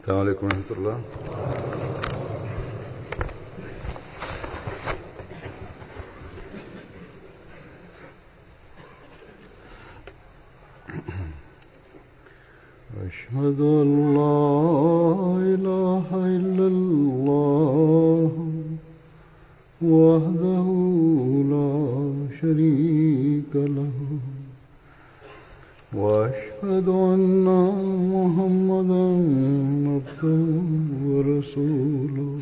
السلام عليكم ورحمة الله أشهد أن لا إله إلا الله وحده لا شريك له وأشهد أن محمدا عبده ورسوله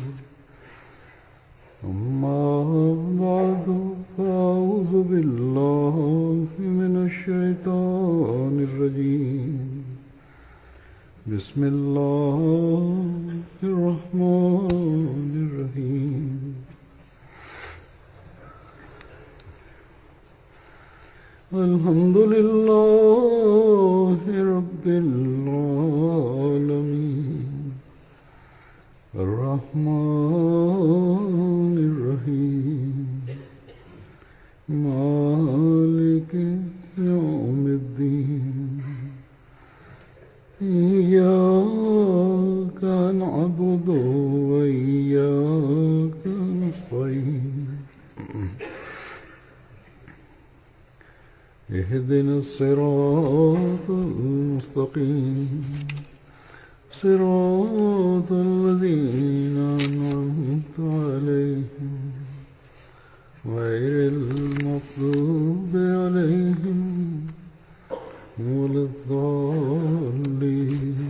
أما بعد فأعوذ بالله من الشيطان الرجيم بسم الله الرحمن الرحيم الحمد لله رب العالمين الرحمن الرحيم مالك يوم الدين إياك نعبد وإياك نستعين اهدنا الصراط المستقيم صراط الذين أنعمت عليهم غير المغضوب عليهم ولا الضالين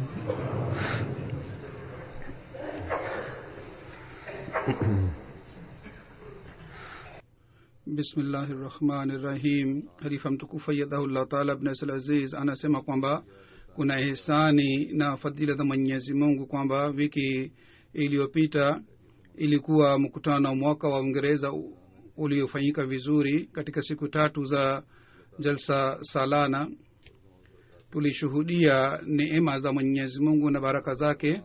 bismillahi rahmani rahim halifa mtukufu ayadahullah taala bnasl aziz anasema kwamba kuna hisani na fadhila za mwenyezi mungu kwamba wiki iliyopita ilikuwa mkutano wa mwaka wa uingereza u- uliofanyika vizuri katika siku tatu za jalsa salana tulishuhudia neema za mwenyezi mungu na baraka zake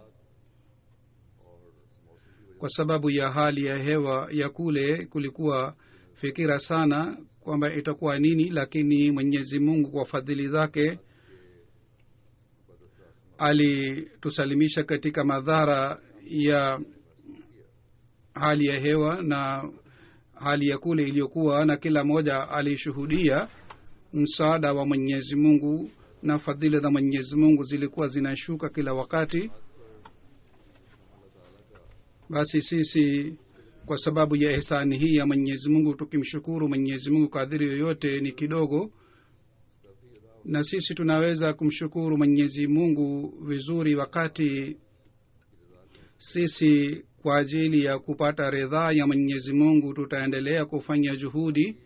kwa sababu ya hali ya hewa ya kule kulikuwa fikira sana kwamba itakuwa nini lakini mwenyezi mungu kwa fadhili zake alitusalimisha katika madhara ya hali ya hewa na hali ya kule iliyokuwa na kila mmoja alishuhudia msaada wa mwenyezi mungu na fadhili za mwenyezi mungu zilikuwa zinashuka kila wakati basi sisi kwa sababu ya ihsani hii ya mwenyezi mungu tukimshukuru mwenyezi mungu kadhiri yoyote ni kidogo na sisi tunaweza kumshukuru mwenyezi mungu vizuri wakati sisi kwa ajili ya kupata ridhaa ya mwenyezi mungu tutaendelea kufanya juhudi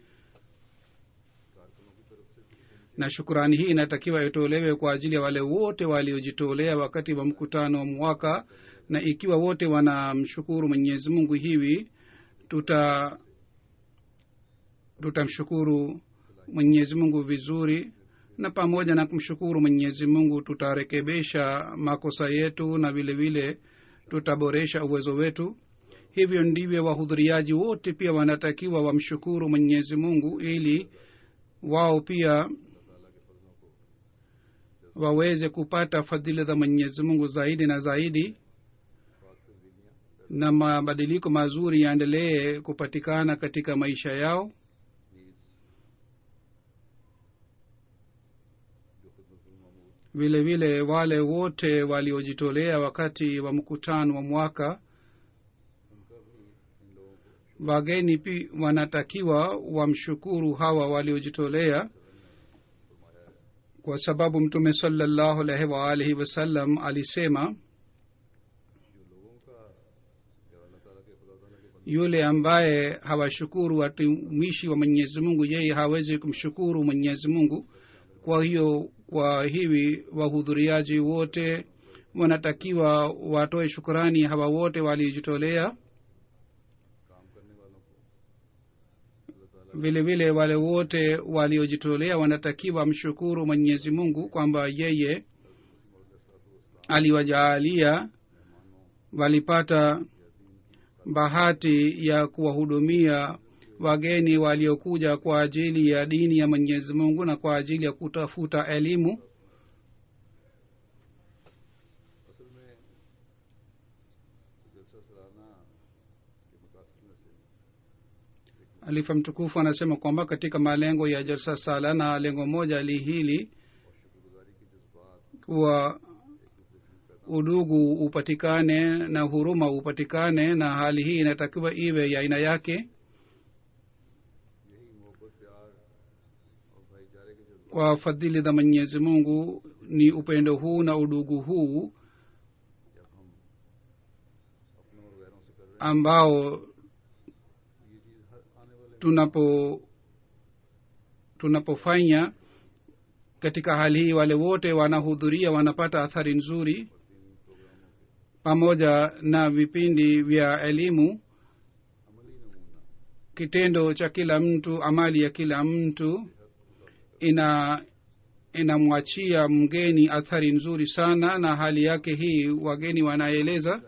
na shukurani hii inatakiwa itolewe kwa ajili ya wale wote waliojitolea wakati wa mkutano wa mwaka na ikiwa wote wanamshukuru mwenyezi mungu hivi tuta tutamshukuru mwenyezi mungu vizuri na pamoja na kumshukuru mwenyezi mungu tutarekebisha makosa yetu na vile vile tutaboresha uwezo wetu hivyo ndivyo wahudhuriaji wote pia wanatakiwa wamshukuru mwenyezi mungu ili wao pia waweze kupata fadhila za mwenyezi mungu zaidi na zaidi na mabadiliko mazuri yaendelee kupatikana katika maisha yao vile vile wale wote waliojitolea wakati wa mkutano wa mwaka wageni pi wanatakiwa wamshukuru hawa waliojitolea kwa sababu mtume salallahu alaihi waalihi wasallam alisema yule ambaye hawashukuru watumishi wa mwenyezi mungu yeye hawezi kumshukuru mwenyezi mungu kwa hiyo kwa hivi wahudhuriaji wote wanatakiwa watoe shukurani hawa wote waliojitolea vile vile wale wote waliojitolea wanatakiwa mshukuru mwenyezi mungu kwamba yeye aliwajaalia walipata bahati ya kuwahudumia wageni waliokuja kwa ajili ya dini ya mwenyezi mungu na kwa ajili ya kutafuta elimu जलसा सलाना के मकासद में से alifa mtukufu anasema kwamba katika malengo ya jalsa sala na lengo moja li hili kuwa udugu upatikane na huruma upatikane na hali hii inatakiwa iwe ya aina yake यही मोहब्बत प्यार और भाईचारे के जज्बा kwa fadhili za mwenyezi mungu ni upendo huu na udugu huu जब हम अपनों और गैरों से कर रहे ambao हैं ये चीज हर आने वाले tunapo tunapofanya katika hali hii wale wote wanahudhuria wanapata athari nzuri pamoja na vipindi vya elimu अमली नमूना kitendo cha kila mtu amali ya kila mtu ina inamwachia mgeni athari nzuri sana na hali yake hii wageni wanaeleza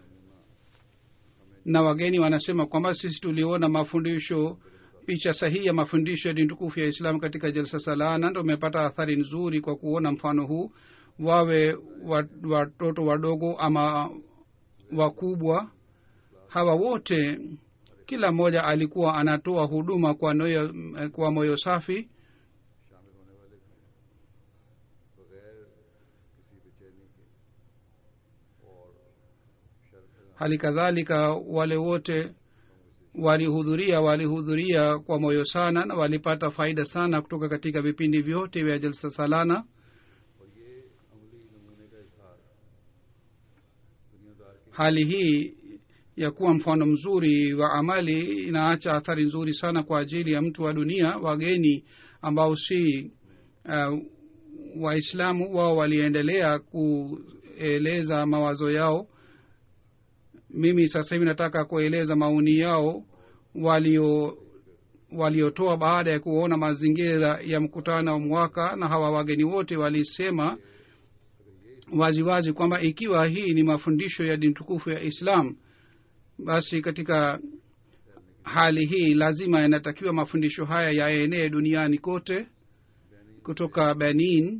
na wageni wanasema kwamba sisi tuliona mafundisho picha sahihi ya mafundisho ya dini tukufu ya islam katika jalsa salana ndo umepata athari nzuri kwa kuona mfano huu wawe wa- watoto wadogo ama wakubwa hawa wote kila mmoja alikuwa anatoa huduma kwa, noyo, kwa moyo safi शामिल होने वाले थे बगैर किसी बेचैनी के और शर hali kadhalika wale wote walihudhuria walihudhuria kwa moyo sana na walipata faida sana kutoka katika vipindi vyote vya jalsa salana और ये अमली नमूने का इजहार दुनियादार की hali hii ya kuwa mfano mzuri wa amali inaacha athari nzuri sana kwa ajili ya mtu wa dunia wageni ambao si uh, waislamu wao waliendelea kueleza mawazo yao mimi sasa hivi nataka kueleza maoni yao walio waliotoa baada ya kuona mazingira ya mkutano wa mwaka na hawa wageni wote walisema waziwazi kwamba ikiwa hii ni mafundisho ya dini tukufu ya islam basi katika hali hii lazima yanatakiwa mafundisho haya yaenee duniani kote kutoka benin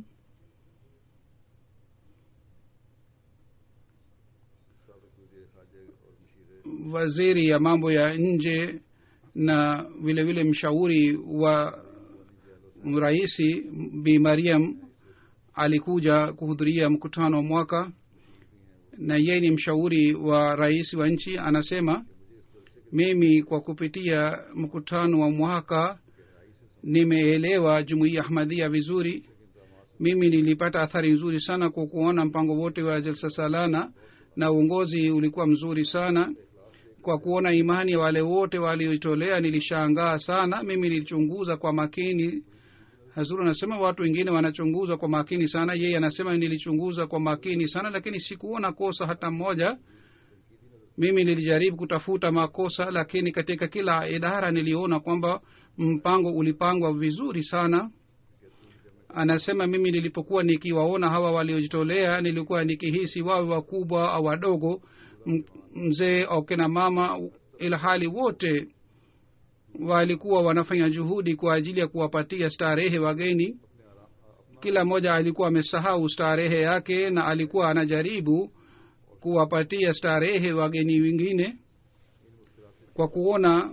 सबक वजीर खारजा और मशीर waziri ya mambo ya nje na vile vile mshauri wa raisi bi mariam alikuja kuhudhuria mkutano wa mwaka na yeye ni mshauri wa rais wa nchi anasema mimi kwa kupitia mkutano wa mwaka nimeelewa jumuiya ahmadhia vizuri mimi nilipata athari nzuri sana kwa kuona mpango wote wa jalsa salana na uongozi ulikuwa mzuri sana kwa kuona imani ya wale wote walioitolea nilishangaa sana mimi nilichunguza kwa makini hazuru anasema watu wengine wanachunguza kwa makini sana yeye anasema nilichunguza kwa makini sana lakini sikuona kosa hata mmoja mimi nilijaribu kutafuta makosa lakini katika kila idara niliona kwamba mpango ulipangwa vizuri sana anasema mimi nilipokuwa nikiwaona hawa waliojitolea nilikuwa nikihisi wawe wakubwa au wadogo m- mzee au kina mama ila hali wote walikuwa wanafanya juhudi kwa ajili ya kuwapatia starehe wageni kila mmoja alikuwa amesahau starehe yake na alikuwa anajaribu kuwapatia starehe wageni wengine kwa kuona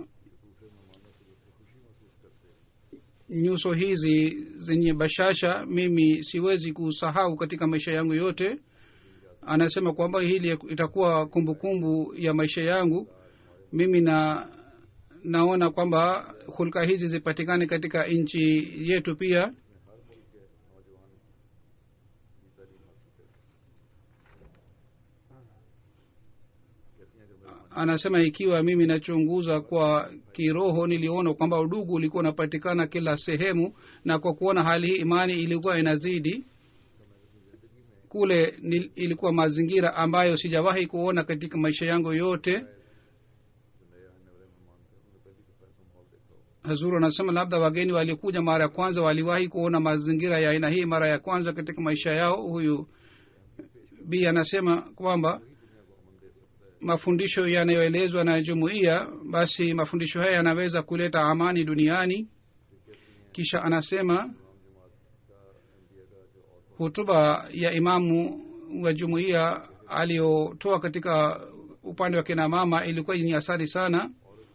nyuso hizi zenye bashasha mimi siwezi kusahau katika maisha yangu yote anasema kwamba hili itakuwa kumbukumbu kumbu ya maisha yangu mimi na naona kwamba hulka hizi zipatikane katika nchi yetu pia anasema ikiwa mimi nachunguza kwa kiroho niliona kwamba udugu ulikuwa unapatikana kila sehemu na kwa kuona hali hii imani ilikuwa inazidi kule nil, ilikuwa mazingira ambayo sijawahi kuona katika maisha yangu yote hazuru anasema labda wageni walikuja mara ya kwanza waliwahi kuona mazingira ya aina hii mara ya kwanza katika maisha yao huyu b anasema kwamba mafundisho yanayoelezwa na jumuiya basi mafundisho haya yanaweza kuleta amani duniani kisha anasema hutuba ya imamu wa jumuiya aliyotoa katika upande wa kina mama ilikuwa ni asari sana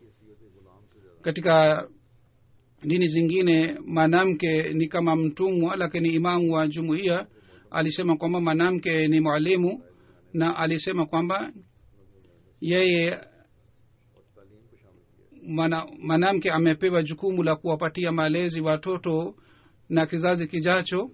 katika dini zingine mwanamke ni kama mtumwa lakini imamu wa jumuiya alisema kwamba mwanamke ni mwalimu na alisema kwamba yeye mwanamke amepewa jukumu la kuwapatia malezi watoto na kizazi kijacho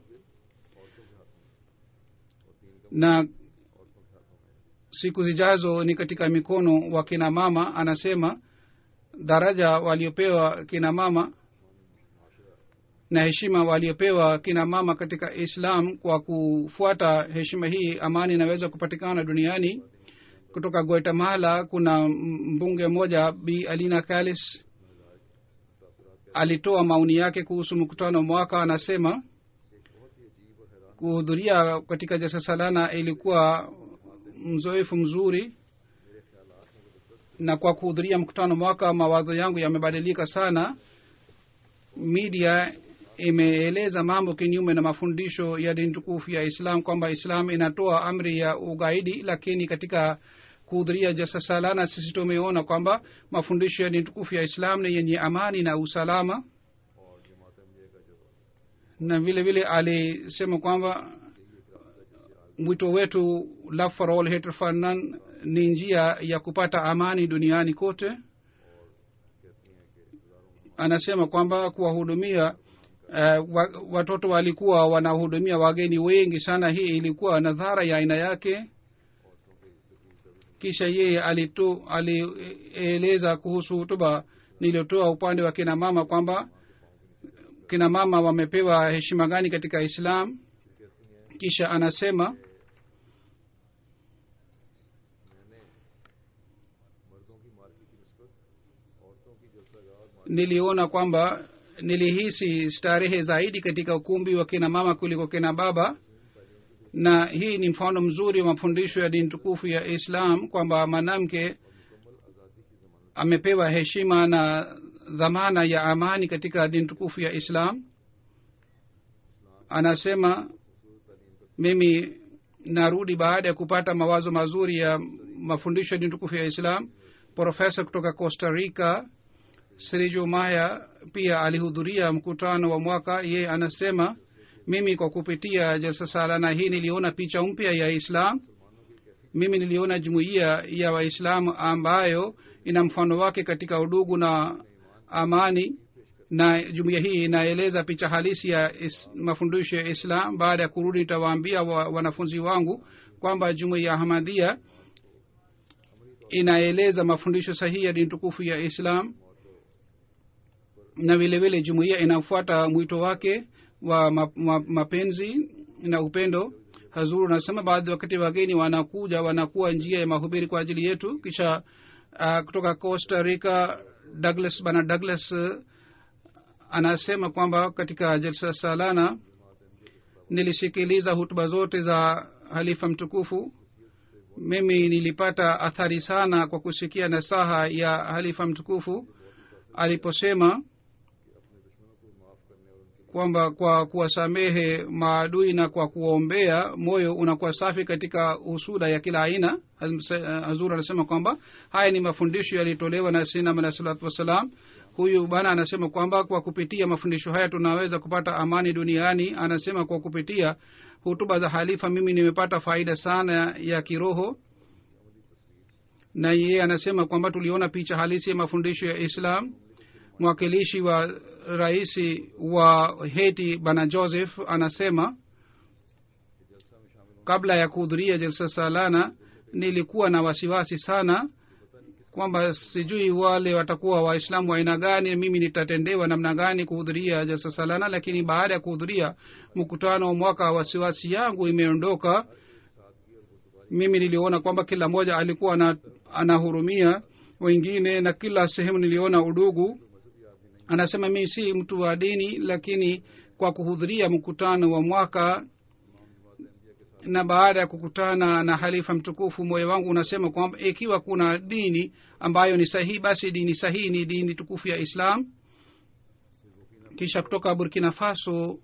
na siku zijazo ni katika mikono wa kina mama anasema daraja waliopewa kina mama na heshima waliopewa kina mama katika islam kwa kufuata heshima hii amani inaweza kupatikana duniani kutoka guatemala kuna mbunge mmoja bi alina kalis alitoa maoni yake kuhusu mkutano mwaka anasema kuhudhuria katika jasasalana ilikuwa mzoefu mzuri na kwa kuhudhuria mkutano mwaka mawazo yangu yamebadilika sana media imeeleza mambo kinyume na mafundisho ya dini tukufu ya islam kwamba islam inatoa amri ya ugaidi lakini katika kuhudhuria jalsa salana sisi tumeona kwamba mafundisho ya dini tukufu ya islam ni yenye amani na usalama na vile vile alisema kwamba mwito wetu love for all hate for none ni njia ya kupata amani duniani kote anasema kwamba kuwahudumia uh, wa, watoto walikuwa wanahudumia wageni wengi sana hii ilikuwa nadhara ya aina yake kisha yeye alitu alieleza kuhusu hutuba niliotoa upande wa kina mama kwamba kina mama wamepewa heshima gani katika islam kisha anasema niliona kwamba nilihisi starehe zaidi katika ukumbi wa kina mama kuliko kina baba na hii ni mfano mzuri wa mafundisho ya dini tukufu ya islam kwamba mwanamke amepewa heshima na dhamana ya amani katika dini tukufu ya islam anasema mimi narudi baada ya kupata mawazo mazuri ya mafundisho ya dini tukufu ya islam profesa kutoka costa rica srijo maya pia alihudhuria mkutano wa mwaka ye anasema mimi kwa kupitia jalsa salana hii niliona picha mpya ya islam mimi niliona jumuiya ya waislamu ambayo ina mfano wake katika udugu na amani na jumuiya hii inaeleza picha halisi ya is, mafundisho ya islam baada ya kurudi nitawaambia wa, wanafunzi wangu kwamba jumuiya ya ahmadhia inaeleza mafundisho sahihi ya dini tukufu ya islam na vile vile jumuiya inafuata mwito wake wa ma, ma, mapenzi na upendo hazuru unasema baadhi wakati wageni wanakuja wanakuwa njia ya mahubiri kwa ajili yetu kisha uh, kutoka costa rica douglas bana douglas uh, anasema kwamba katika jalsa salana nilisikiliza hutuba zote za halifa mtukufu mimi nilipata athari sana kwa kusikia nasaha ya halifa mtukufu aliposema kwamba kwa kuwasamehe maadui na kwa kuwaombea moyo unakuwa safi katika husuda ya kila aina hazur anasema kwamba haya ni mafundisho yaliyotolewa na sinam alah salatu wassalam huyu bana anasema kwamba kwa kupitia mafundisho haya tunaweza kupata amani duniani anasema kwa kupitia hutuba za halifa mimi nimepata faida sana ya kiroho na yeye anasema kwamba tuliona picha halisi ya mafundisho ya islam mwakilishi wa raisi wa heti bana joseph anasema kabla ya kuhudhuria jalsa salana nilikuwa na wasiwasi sana kwamba sijui wale watakuwa waislamu wa aina gani mimi nitatendewa namna gani kuhudhuria jalsa salana lakini baada ya kuhudhuria mkutano wa mwaka wasiwasi yangu imeondoka mimi niliona kwamba kila mmoja alikuwa anahurumia wengine na kila sehemu niliona udugu anasema mimi si mtu wa dini lakini kwa kuhudhuria mkutano wa mwaka na baada ya kukutana na halifa mtukufu moyo wangu unasema kwamba ikiwa kuna dini ambayo ni sahihi basi dini sahihi ni dini tukufu ya islam kisha kutoka burkina faso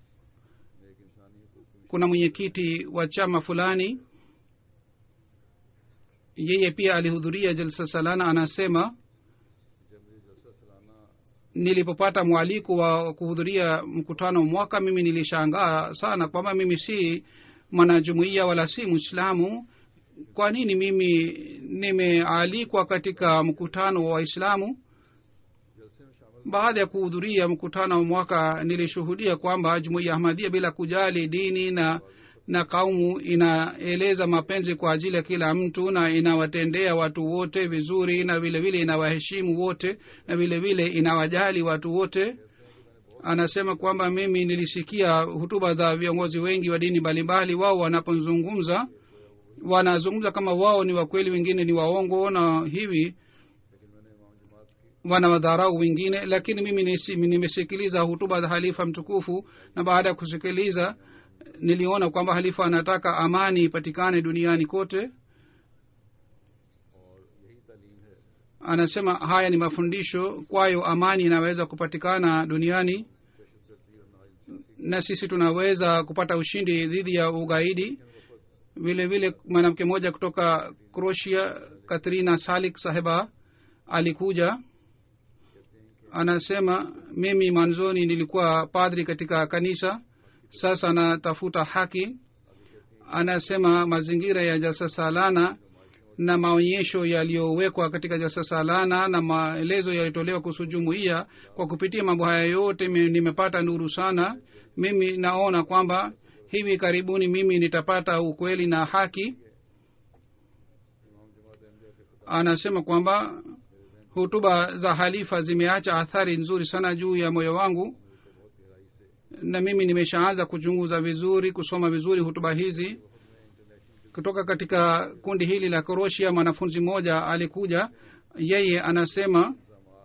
kuna mwenyekiti wa chama fulani yeye pia alihudhuria jalsa salana anasema जब मेरी जलसा सालाना nilipopata mwaliko wa kuhudhuria mkutano mwaka mimi nilishangaa sana kwamba mimi si mwanajumuiya wala si mwislamu kwa nini mimi nimealikwa katika mkutano wa waislamu जलसे में शामिल baada ya kuhudhuria mkutano wa mwaka nilishuhudia kwamba jumuiya ahmadia bila kujali dini na na kaumu inaeleza mapenzi kwa ajili ya kila mtu na inawatendea watu wote vizuri na vile vile inawaheshimu wote na vile vile inawajali watu wote anasema kwamba mimi nilisikia hutuba za viongozi wengi wa dini mbalimbali wao wanapozungumza wanazungumza kama wao ni wakweli wengine ni waongo na hivi wanawadharau wengine lakini mimi nisi- nimesikiliza hutuba za halifa mtukufu na baada ya kusikiliza niliona kwamba halifa anataka amani ipatikane duniani kote और यही तालीम है anasema haya ni mafundisho kwayo amani inaweza kupatikana duniani दहशतगर्दी और नाइंसाफी na sisi tunaweza kupata ushindi dhidi ya ugaidi vile vile mwanamke mmoja kutoka croatia katrina salik saheba alikuja anasema mimi mwanzoni nilikuwa padri katika kanisa sasa natafuta haki anasema mazingira ya jalsa salana na maonyesho yaliyowekwa katika jalsa salana na maelezo yalitolewa kuhusu jumuiya kwa kupitia mambo haya yote mi- nimepata nuru sana mimi naona kwamba hivi karibuni mimi nitapata ukweli na haki anasema kwamba hutuba za halifa zimeacha athari nzuri sana juu ya moyo wangu na mimi nimeshaanza kuchunguza vizuri kusoma vizuri hutuba hizi kutoka katika kundi hili la koroshia mwanafunzi mmoja alikuja yeye anasema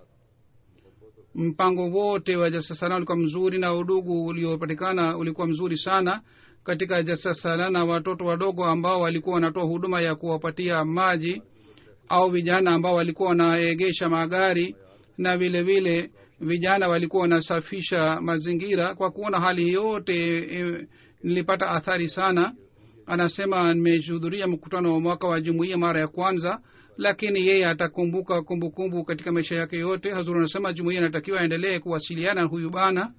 mpango wote wa jasasana ulikuwa mzuri na udugu uliopatikana ulikuwa mzuri sana katika jasasalana watoto wadogo ambao walikuwa wanatoa huduma ya kuwapatia maji au vijana ambao walikuwa wanaegesha magari na vile vile vijana walikuwa wanasafisha mazingira kwa kuona hali hii yote e, nilipata athari sana anasema nimehudhuria mkutano wa mwaka wa jumuiya mara ya kwanza lakini yeye atakumbuka kumbukumbu katika maisha yake yote hazur anasema jumuiya inatakiwa aendelee kuwasiliana na huyu bana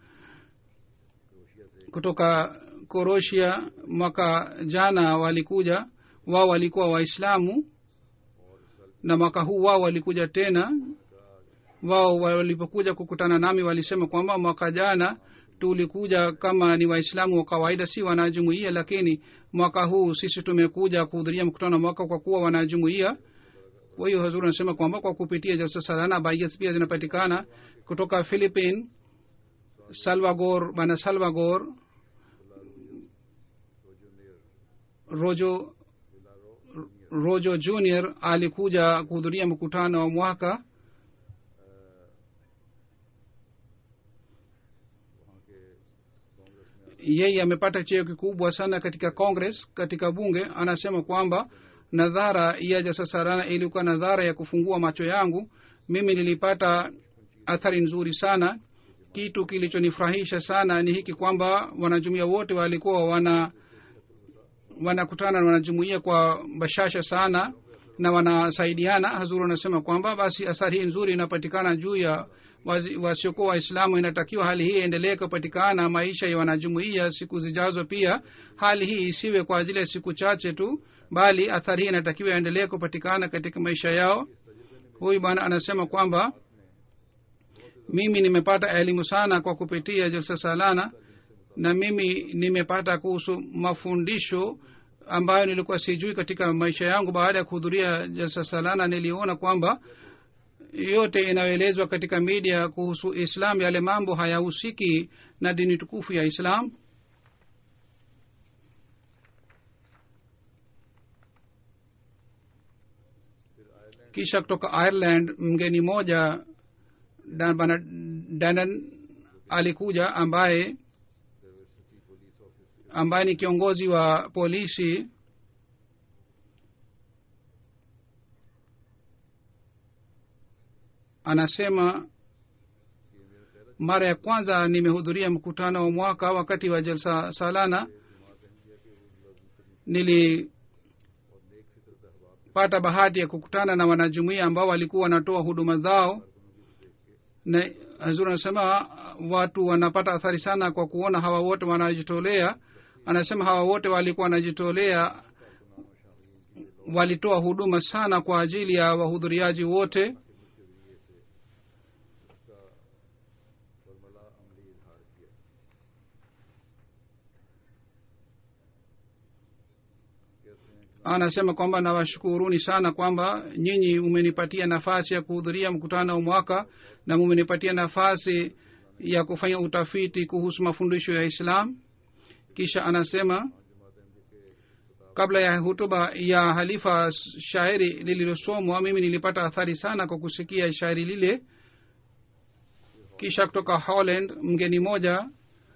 kutoka koroshia mwaka jana walikuja wao walikuwa waislamu na mwaka huu wao walikuja tena wao walipokuja kukutana nami walisema kwamba mwaka jana tulikuja kama ni waislamu wa kawaida si wanajumuia lakini mwaka huu sisi tumekuja kuhudhuria mkutano wa mwaka kwa kuwa wanajumuia kwa hiyo hazuri anasema kwamba kwa kupitia jalsa salana baiyat pia zinapatikana kutoka philippine salvagor bana salvagor rojo rojo junior alikuja kuhudhuria mkutano wa mwaka yeye amepata cheo kikubwa sana katika congress katika bunge anasema kwamba nadhara ya jasasarana ilikuwa nadhara ya kufungua macho yangu mimi nilipata athari nzuri sana kitu kilichonifurahisha sana ni hiki kwamba wanajumuia wote walikuwa wana wanakutana na wanajumuia kwa bashasha sana na wanasaidiana hazuru anasema kwamba basi athari hii nzuri inapatikana juu ya wazi- wasiokuwa waislamu inatakiwa hali hii iendelee kupatikana maisha ya wanajumuia siku zijazo pia hali hii isiwe kwa ajili ya siku chache tu bali athari hii inatakiwa iendelee kupatikana katika maisha yao huyu bwana anasema kwamba mimi nimepata elimu sana kwa kupitia jalsa salana na mimi nimepata kuhusu mafundisho ambayo nilikuwa sijui katika maisha yangu baada ya kuhudhuria jalsa salana niliona kwamba yote inayoelezwa katika media kuhusu islam yale mambo hayahusiki na dini tukufu ya islam kisha kutoka ireland mgeni moja Dan- bana danan alikuja ambaye ambaye ni kiongozi wa polisi anasema mara ya kwanza nimehudhuria mkutano wa mwaka wakati wa jalsa salana nili nimepata bahati ya kukutana na wanajumuia ambao walikuwa wanatoa huduma zao na hazur anasema watu wanapata athari sana kwa kuona hawa wote wanajitolea anasema hawa wote walikuwa wanajitolea walitoa huduma sana kwa ajili ya wahudhuriaji wote फर्मला अमली इजहार किया कहते हैं कि anasema kwamba nawashukuruni sana kwamba nyinyi umenipatia nafasi ya kuhudhuria mkutano wa mwaka na mumenipatia nafasi ya kufanya utafiti kuhusu mafundisho ya islam kisha anasema kabla ya hutuba ya halifa shairi lililosomwa mimi nilipata athari sana kwa kusikia shairi lile kisha kutoka holland mgeni moja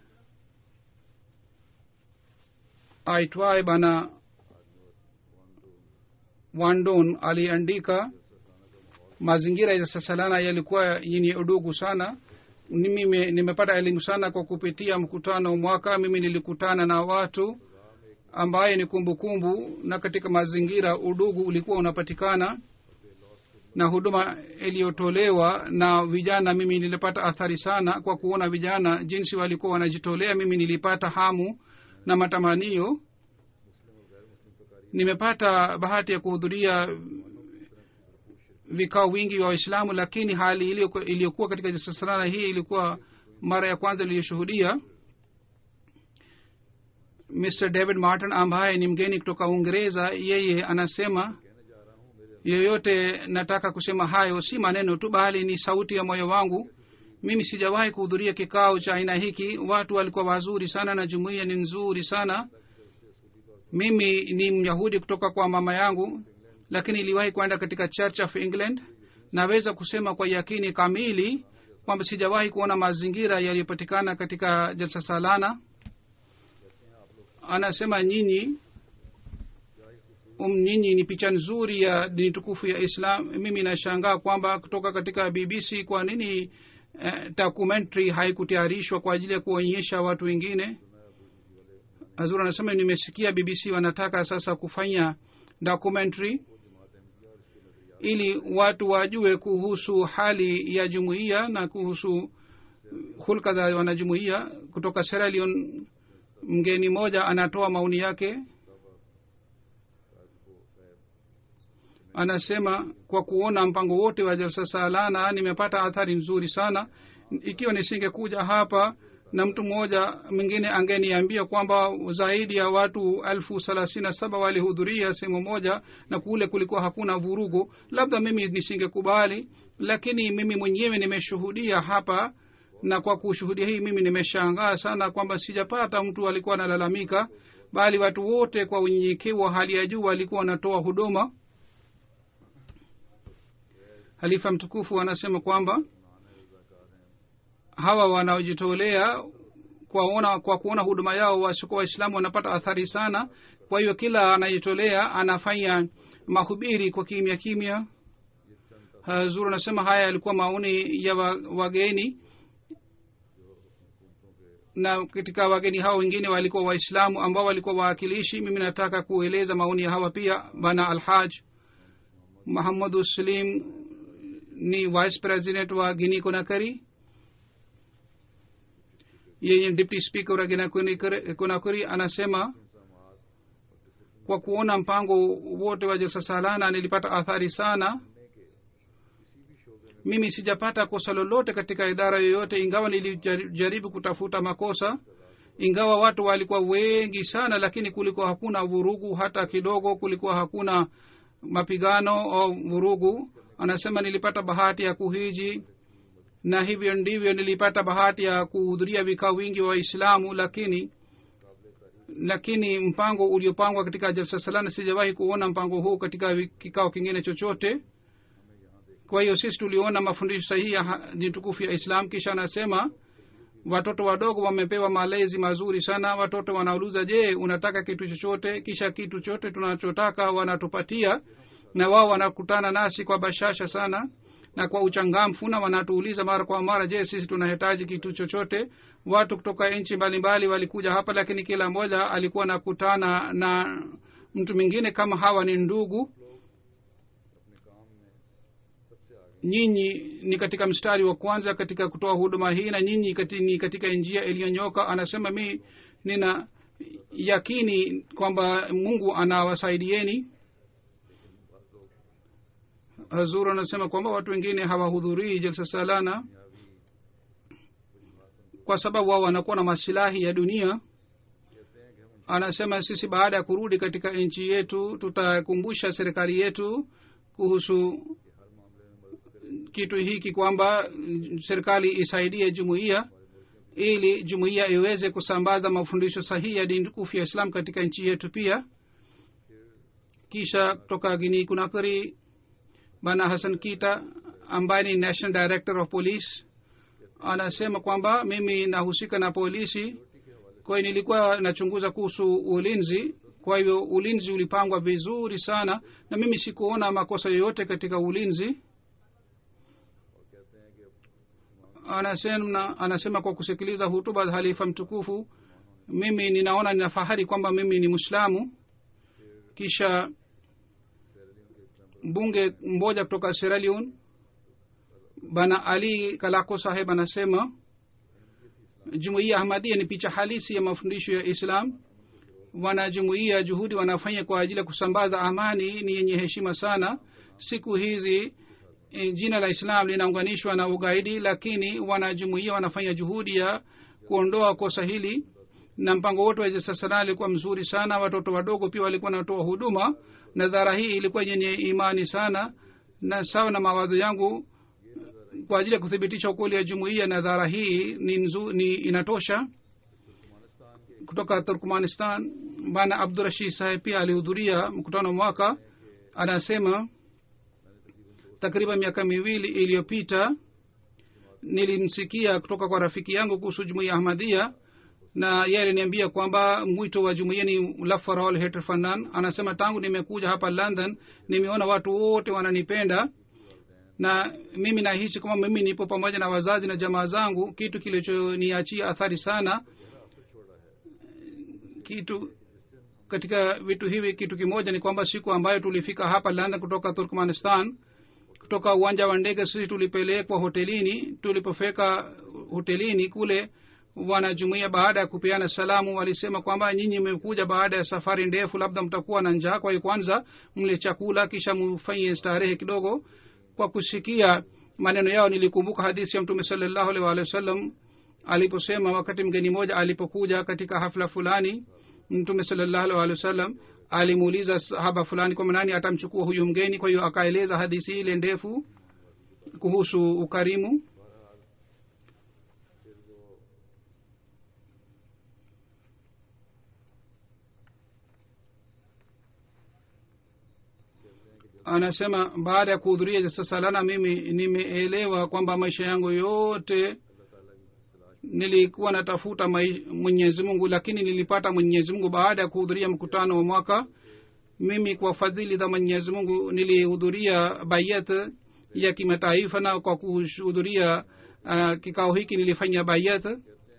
aitwaye bana wandon aliandika mazingira ya sasalana yalikuwa yenye udugu sana mimi nimepata elimu sana kwa kupitia mkutano mwaka mimi nilikutana na watu ambaye ni kumbukumbu kumbu, na katika mazingira udugu ulikuwa unapatikana na huduma iliyotolewa na vijana mimi nilipata athari sana kwa kuona vijana jinsi walikuwa wanajitolea mimi nilipata hamu na matamanio nimepata bahati ya kuhudhuria vikao wingi vya waislamu lakini hali iliyokuwa katika jasasarana hii ilikuwa mara ya kwanza iliyoshuhudia mr david martin ambaye ni mgeni kutoka uingereza yeye anasema yoyote nataka kusema hayo si maneno tu bali ni sauti ya moyo wangu mimi sijawahi kuhudhuria kikao cha aina hiki watu walikuwa wazuri sana na jumuiya ni nzuri sana mimi ni myahudi kutoka kwa mama yangu lakini iliwahi kwenda katika church of england naweza kusema kwa yakini kamili kwamba sijawahi kuona mazingira yaliyopatikana katika jalsa salana anasema nyinyi um, nyinyi ni picha nzuri ya dini tukufu ya islam mimi nashangaa kwamba kutoka katika bbc kwa nini eh, documentary haikutayarishwa kwa ajili ya kuonyesha watu wengine hazur anasema nimesikia bbc wanataka sasa kufanya documentary ili watu wajue kuhusu hali ya jumuiya na kuhusu hulka za wanajumuiya kutoka Sierra Leone mgeni mmoja anatoa maoni yake anasema kwa kuona mpango wote wa jalsa salana nimepata athari nzuri sana ikiwa nisingekuja hapa na mtu mmoja mwingine angeniambia kwamba zaidi ya watu elfu thelathini na saba walihudhuria sehemu moja na kule kulikuwa hakuna vurugu labda mimi nisingekubali lakini mimi mwenyewe nimeshuhudia hapa na kwa kushuhudia hii mimi nimeshangaa sana kwamba sijapata mtu alikuwa analalamika bali watu wote kwa unyenyekevu wa hali ya juu walikuwa wanatoa huduma halifa mtukufu anasema kwamba hawa wanaojitolea kwaona kwa kuona huduma yao wasiokuwa waislamu wanapata athari sana kwa hiyo kila anajitolea anafanya mahubiri kwa kimya kimya zuru anasema haya yalikuwa maoni ya wageni na katika wageni hao wengine walikuwa waislamu ambao walikuwa wawakilishi mimi nataka kueleza maoni ya hawa pia bana alhaj muhammadu salim ni vice president wa gini konakari yeye deputy speaker wa gina konakari anasema kwa kuona mpango wote wa jalsa salana nilipata athari sana mimi sijapata kosa lolote katika idara yoyote ingawa nilijaribu kutafuta makosa ingawa watu walikuwa wengi sana lakini kulikuwa hakuna vurugu hata kidogo kulikuwa hakuna mapigano au vurugu anasema nilipata bahati ya kuhiji na hivyo ndivyo nilipata bahati ya kuhudhuria vikao wingi wa waislamu lakini lakini mpango uliopangwa katika jalsa salana sijawahi kuona mpango huu katika kikao kingine chochote kwa hiyo sisi tuliona mafundisho sahihi ya dini tukufu ya islam kisha anasema watoto wadogo wamepewa malezi mazuri sana watoto wanauliza je unataka kitu chochote kisha kitu chote tunachotaka wanatupatia na wao wanakutana nasi kwa bashasha sana na kwa uchangamfu na wanatuuliza mara kwa mara je sisi tunahitaji kitu chochote watu kutoka nchi mbalimbali walikuja hapa lakini kila mmoja alikuwa nakutana na mtu mwingine kama hawa ni ndugu nyinyi ni katika mstari wa kwanza katika kutoa huduma hii na nyinyi kati, ni katika njia iliyonyoka anasema mi nina yakini kwamba mungu anawasaidieni hazur anasema kwamba watu wengine hawahudhurii jalsa salana kwa sababu wao wanakuwa na masilahi ya dunia anasema sisi baada ya kurudi katika nchi yetu tutakumbusha serikali yetu kuhusu kitu hiki kwamba serikali isaidie jumuiya ili jumuiya iweze kusambaza mafundisho sahihi ya dini tukufu ya islam katika nchi yetu pia kisha kutoka gini kunakari bana hasan kita ambaye ni national director of police anasema kwamba mimi nahusika na polisi kwa hiyo nilikuwa nachunguza kuhusu ulinzi kwa hivyo ulinzi ulipangwa vizuri sana na mimi sikuona makosa yoyote katika ulinzi anasema, anasema kwa kusikiliza hutuba za halifa mtukufu mimi ninaona nina fahari kwamba mimi ni mwislamu kisha mbunge mmoja kutoka Sierra Leone bana ali kalako saheb anasema jumuiya ahmadia ni picha halisi ya mafundisho ya islam wanajumuiya juhudi wanafanya kwa ajili ya kusambaza amani ni yenye heshima sana siku hizi e, jina la islam linaunganishwa na ugaidi lakini wanajumuiya wanafanya juhudi ya kuondoa kosa hili na mpango wote wa jasasana alikuwa mzuri sana watoto wadogo pia walikuwa wanatoa huduma na dhara hii ilikuwa yenye imani sana na sawa na mawazo yangu kwa ajili ya kuthibitisha ukweli ya jumuiya na dhara hii ni, nzu, ni inatosha kutoka turkmanistan bana abdurashid saheb pia alihudhuria mkutano mwaka anasema takriban miaka miwili iliyopita nilimsikia kutoka kwa rafiki yangu kuhusu jumuiya ahmadhia na ye aliniambia kwamba mwito wa jumuiya ni lafarol heterfanan anasema tangu nimekuja hapa london nimeona watu wote wananipenda na mimi nahisi kwamba mimi nipo pamoja na wazazi na jamaa zangu kitu kilichoniachia athari sana kitu katika vitu hivi kitu kimoja ni kwamba siku ambayo tulifika hapa london kutoka turkmanistan kutoka uwanja wa ndege sisi tulipelekwa hotelini tulipofika hotelini kule wanajumuia baada ya kupeana salamu walisema kwamba nyinyi mmekuja baada ya safari ndefu labda mtakuwa na njaa kwa hiyo kwanza mle chakula kisha mfanye starehe kidogo kwa kusikia maneno yao nilikumbuka hadithi ya mtume salallahu alaihi waalihi wasallam aliposema wakati mgeni mmoja alipokuja katika hafla fulani mtume salallahu alaihi waalihi wasallam alimuuliza sahaba fulani kwamba nani atamchukua huyu mgeni kwa hiyo akaeleza hadithi ile ndefu kuhusu ukarimu anasema baada ya kuhudhuria jasa salana mimi nimeelewa kwamba maisha yangu yote nilikuwa natafuta mwenyezi mungu lakini nilipata mwenyezi mungu baada ya kuhudhuria mkutano wa mwaka mimi kwa fadhili za mwenyezi mungu nilihudhuria bayat ya kimataifa na kwa kuhudhuria uh, kikao hiki nilifanya bayat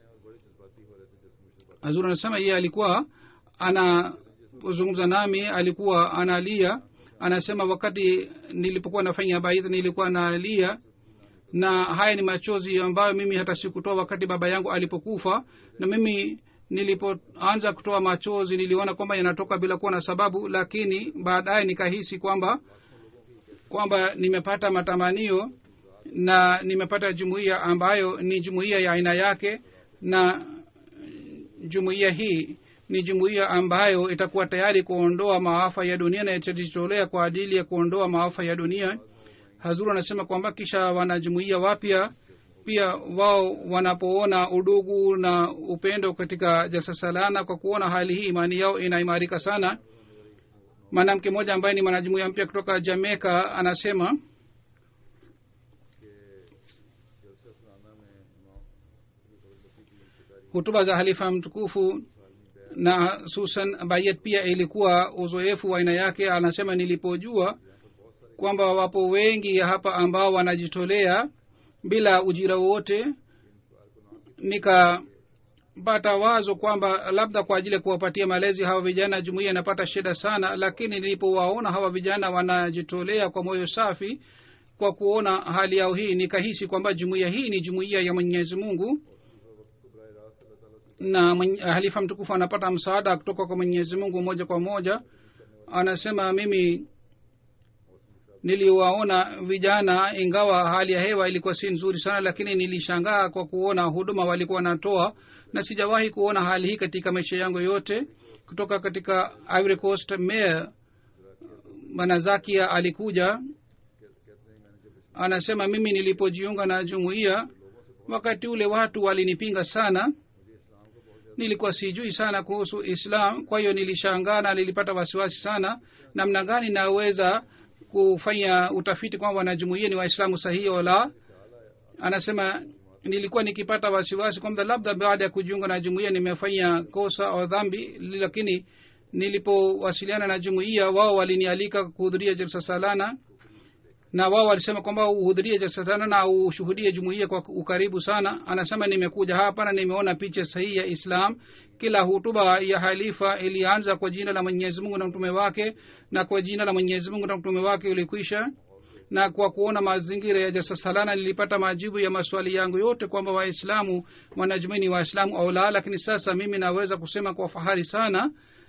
hazur anasema yeye alikuwa anazungumza nami alikuwa analia anasema wakati nilipokuwa nafanya baidha nilikuwa nalia na haya ni machozi ambayo mimi hata sikutoa wakati baba yangu alipokufa na mimi nilipoanza kutoa machozi niliona kwamba yanatoka bila kuwa na sababu lakini baadaye nikahisi kwamba kwamba nimepata matamanio na nimepata jumuiya ambayo ni jumuiya ya aina yake na jumuiya hii ni jumuiya ambayo itakuwa tayari kuondoa maafa ya dunia na itajitolea kwa ajili ya kuondoa maafa ya dunia hazuru anasema kwamba kisha wanajumuiya wapya pia wao wanapoona udugu na upendo katika jalsa salana kwa kuona hali hii imani yao inaimarika sana mwanamke mmoja ambaye ni mwanajumuiya mpya kutoka jamaica anasema hutuba za halifa mtukufu na susan bayet pia ilikuwa uzoefu wa aina yake anasema nilipojua kwamba wapo wengi hapa ambao wanajitolea bila ujira wowote nikapata wazo kwamba labda kwa ajili ya kuwapatia malezi hawa vijana jumuia inapata shida sana lakini nilipowaona hawa vijana wanajitolea kwa moyo safi kwa kuona hali yao hii nikahisi kwamba jumuiya hii ni jumuiya ya mwenyezi mungu na mwenye- halifa mtukufu anapata msaada kutoka kwa mwenyezi mungu moja kwa moja anasema mimi niliwaona vijana ingawa hali ya hewa ilikuwa si nzuri sana lakini nilishangaa kwa kuona huduma walikuwa wanatoa na sijawahi kuona hali hii katika maisha yangu yote kutoka katika ivory coast mayor manazakia alikuja anasema mimi nilipojiunga na jumuiya wakati ule watu walinipinga sana nilikuwa sijui sana kuhusu islam kwa hiyo nilishangaa na nilipata wasiwasi sana namna gani naweza kufanya utafiti kwamba wanajumuia ni waislamu sahihi wala anasema nilikuwa nikipata wasiwasi kwamba labda baada ya kujiunga na jumuia nimefanya kosa au dhambi lakini nilipowasiliana na jumuia wao walinialika kuhudhuria jalsa salana na wao walisema kwamba uhudhurie jalsa salana na ushuhudie jumuia kwa ukaribu sana anasema nimekuja hapa na nimeona picha sahihi ya islam kila hutuba ya halifa ilianza kwa jina la mwenyezi mungu na mtume wake na kwa jina la mwenyezi mungu na mtume wake ulikwisha na kwa kuona mazingira ya jasasalana nilipata majibu ya maswali yangu yote kwamba waislamu wanajumui ni waislamu au la lakini sasa mimi naweza kusema kwa fahari sana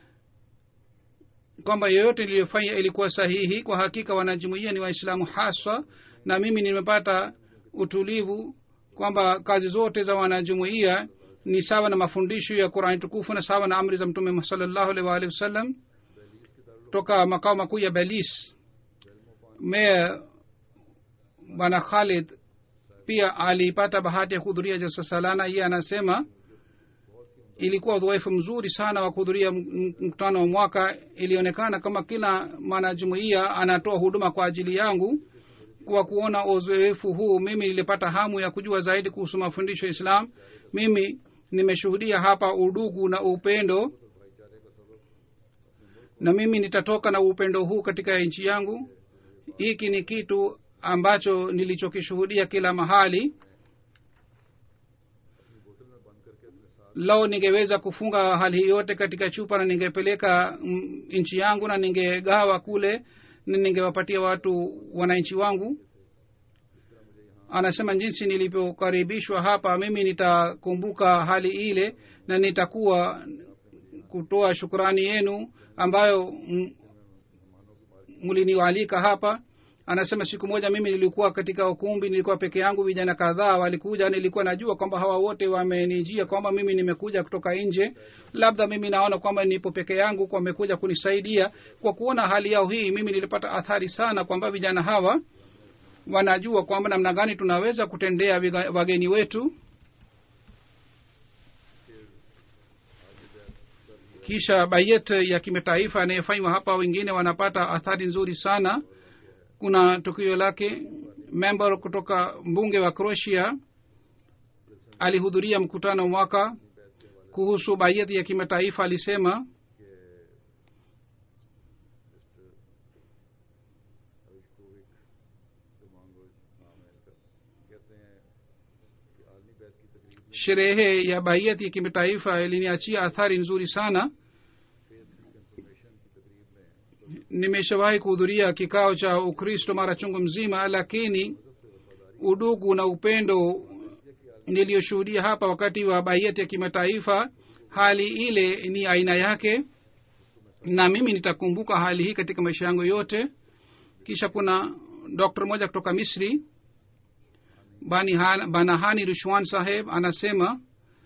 kwamba yoyote niliyofanya ilikuwa sahihi kwa hakika wanajumuia ni waislamu haswa na mimi nimepata utulivu kwamba kazi zote za wanajumuia ni sawa na mafundisho ya qurani tukufu na sawa na amri za mtume salllahu alaihi waalihi wasallam toka makao makuu ya belis meya bwana khalid pia alipata bahati ya kuhudhuria jalsa salana iye anasema ilikuwa udhoefu mzuri sana wa kuhudhuria m- m- mkutano wa mwaka ilionekana kama kila mwanajumuia anatoa huduma kwa ajili yangu kwa kuona uzoefu huu mimi nilipata hamu ya kujua zaidi kuhusu mafundisho ya islam mimi nimeshuhudia hapa udugu na upendo na mimi nitatoka na upendo huu katika nchi yangu hiki ni kitu ambacho nilichokishuhudia kila mahali lao ningeweza kufunga hali hii yote katika chupa na ningepeleka mm, nchi yangu na ningegawa kule na ningewapatia watu wananchi wangu anasema jinsi nilivyokaribishwa hapa mimi nitakumbuka hali ile na nitakuwa kutoa shukrani yenu ambayo mm, mliniwalika hapa anasema siku moja mimi nilikuwa katika ukumbi nilikuwa peke yangu vijana kadhaa walikuja nilikuwa najua kwamba hawa wote wamenijia kwamba mimi nimekuja kutoka nje labda mimi naona kwamba nipo peke yangu kwa wamekuja kunisaidia kwa kuona hali yao hii mimi nilipata athari sana kwamba vijana hawa wanajua kwamba namna gani tunaweza kutendea viga- wageni wetu kisha bayet ya kimataifa anayefanywa hapa wengine wanapata athari nzuri sana kuna tukio lake member kutoka mbunge wa croatia alihudhuria mkutano mwaka kuhusu bayeti ya kimataifa alisema sherehe ya bayeti ya kimataifa iliniachia athari nzuri sana nimeshawahi kuhudhuria kikao cha ukristo mara chungu mzima lakini udugu na upendo niliyoshuhudia hapa wakati wa bayeti ya kimataifa hali ile ni aina yake na mimi nitakumbuka hali hii katika maisha yangu yote kisha kuna doktor moja kutoka misri Bani Han- banahani rushwan saheb anasema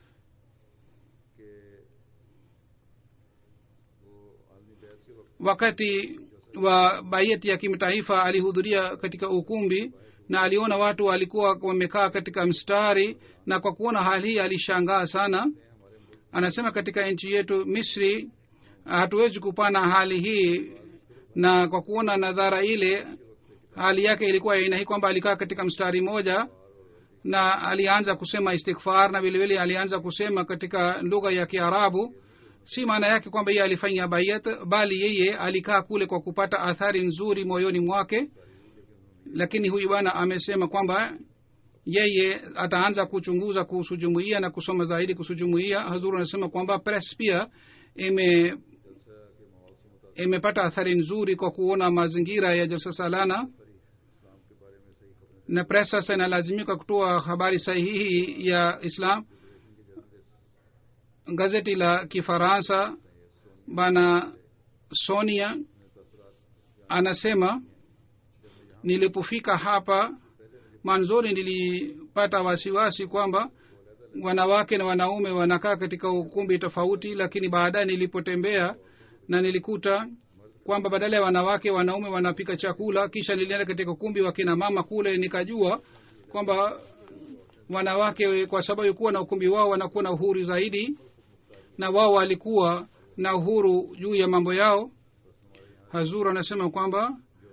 wakati wa bayeti ya kimataifa alihudhuria katika ukumbi na aliona watu walikuwa wamekaa katika mstari na kwa kuona hali hii alishangaa sana anasema katika nchi yetu misri hatuwezi kupana hali hii na kwa kuona nadhara ile hali yake ilikuwa aina hii kwamba alikaa katika mstari moja na alianza kusema istighfar na vilevile alianza kusema katika lugha ya kiarabu si maana yake kwamba yeye alifanya bayat bali yeye alikaa kule kwa kupata athari nzuri moyoni mwake lakini huyu bwana amesema kwamba yeye ataanza kuchunguza kuhusu jumuiya na kusoma zaidi kuhusu jumuiya hazuru anasema kwamba press pia ime imepata athari nzuri kwa kuona mazingira ya jalsa salana na press sasa inalazimika kutoa habari sahihi ya islam gazeti la kifaransa bana sonia anasema nilipofika hapa manzoni nilipata wasiwasi kwamba wanawake na wanaume wanakaa katika ukumbi tofauti lakini baadaye nilipotembea na nilikuta kwamba badala ya wanawake wanaume wanapika chakula kisha nilienda katika ukumbi wa kina mama kule nikajua kwamba wanawake kwa sababu kuwa na ukumbi wao wanakuwa na uhuru zaidi na wao walikuwa na uhuru juu ya mambo yao hazur anasema kwamba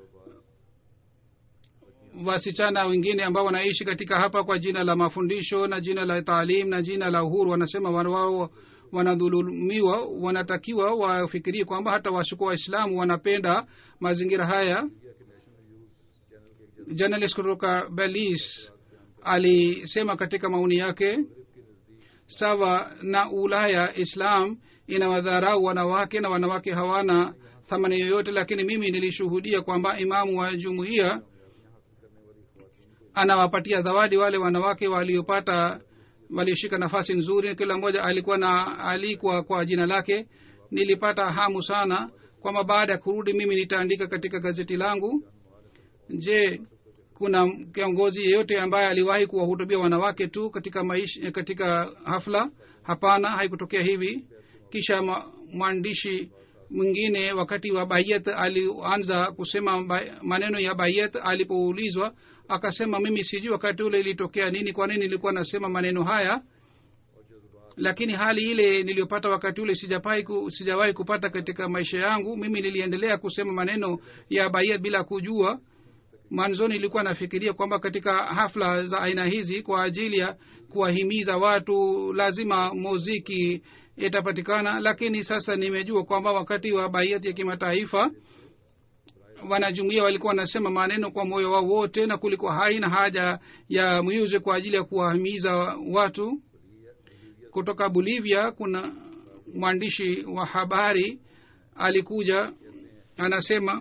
wasichana wengine ambao wanaishi katika hapa kwa jina la mafundisho na jina la taalim na jina la uhuru wanasema wao wanadhulumiwa wanatakiwa wafikirie kwamba hata washukuwa waislamu wanapenda mazingira haya journalist kutoka belis alisema katika maoni yake sawa na ulaya islam inawadharau wanawake na wanawake hawana thamani yoyote lakini mimi nilishuhudia kwamba imamu wa jumuiya anawapatia zawadi wale wanawake waliopata walioshika nafasi nzuri kila mmoja alikuwa na alikwa kwa jina lake nilipata hamu sana kwamba baada ya kurudi mimi nitaandika katika gazeti langu je kuna kiongozi yeyote ambaye aliwahi kuwahutubia wanawake tu katika maisha katika hafla hapana haikutokea hivi kisha mwandishi mwingine wakati wa bayet alianza kusema maneno ya bayet alipoulizwa akasema mimi sijui wakati ule ilitokea nini kwa nini nilikuwa nasema maneno haya lakini hali ile niliyopata wakati ule sijawahi ku, sijawahi kupata katika maisha yangu mimi niliendelea kusema maneno ya bayet bila kujua mwanzoni nilikuwa nafikiria kwamba katika hafla za aina hizi kwa ajili ya kuwahimiza watu lazima muziki itapatikana lakini sasa nimejua kwamba wakati wa baiati ya kimataifa wanajumuia walikuwa wanasema maneno kwa moyo wao wote na kulikuwa haina haja ya music kwa ajili ya kuwahimiza watu kutoka bolivia kuna mwandishi wa habari alikuja anasema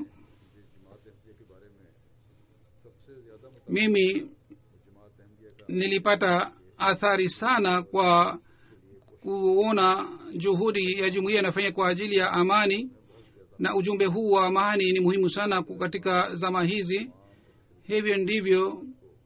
mimi nilipata athari sana kwa kuona juhudi ya jumuiya inafanya kwa ajili ya amani na ujumbe huu wa amani ni muhimu sana katika zama hizi hivyo ndivyo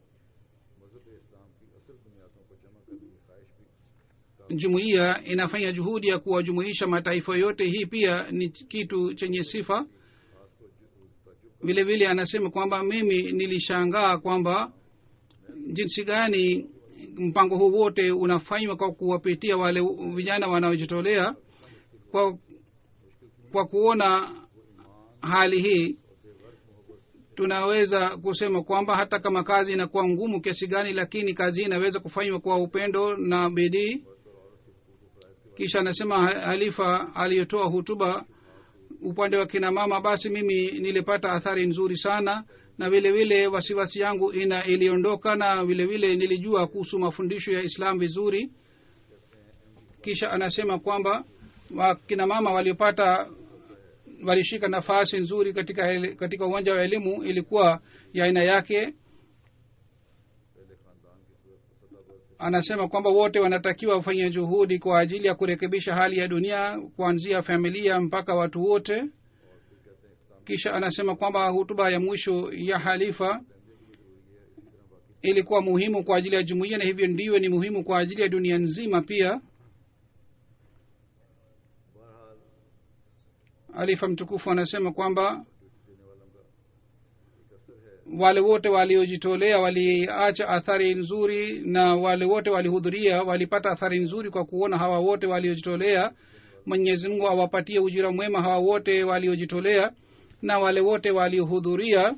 jumuiya inafanya juhudi ya kuwajumuisha mataifa yote hii pia ni kitu chenye sifa vile vile anasema kwamba mimi nilishangaa kwamba jinsi gani mpango huu wote unafanywa kwa kuwapitia wale vijana wanaojitolea kwa kwa kuona hali hii tunaweza kusema kwamba hata kama kazi inakuwa ngumu kiasi gani lakini kazi hii inaweza kufanywa kwa upendo na bidii kisha anasema halifa aliyotoa hutuba upande wa kina mama basi mimi nilipata athari nzuri sana na vile vile wasiwasi yangu ina iliondoka na vile vile nilijua kuhusu mafundisho ya islam vizuri kisha anasema kwamba wakina mama waliopata walishika nafasi nzuri katika katika uwanja wa elimu ilikuwa ya aina yake anasema kwamba wote wanatakiwa wafanye juhudi kwa ajili ya kurekebisha hali ya dunia kuanzia familia mpaka watu wote kisha anasema kwamba hutuba ya mwisho ya halifa ilikuwa muhimu kwa ajili ya jumuiya na hivyo ndiyo ni muhimu kwa ajili ya dunia nzima pia alifa mtukufu anasema kwamba wale wote waliojitolea waliacha athari nzuri na wale wote walihudhuria walipata athari nzuri kwa kuona hawa wote waliojitolea mwenyezi mungu awapatie ujira mwema hawa wote waliojitolea na wale wote waliohudhuria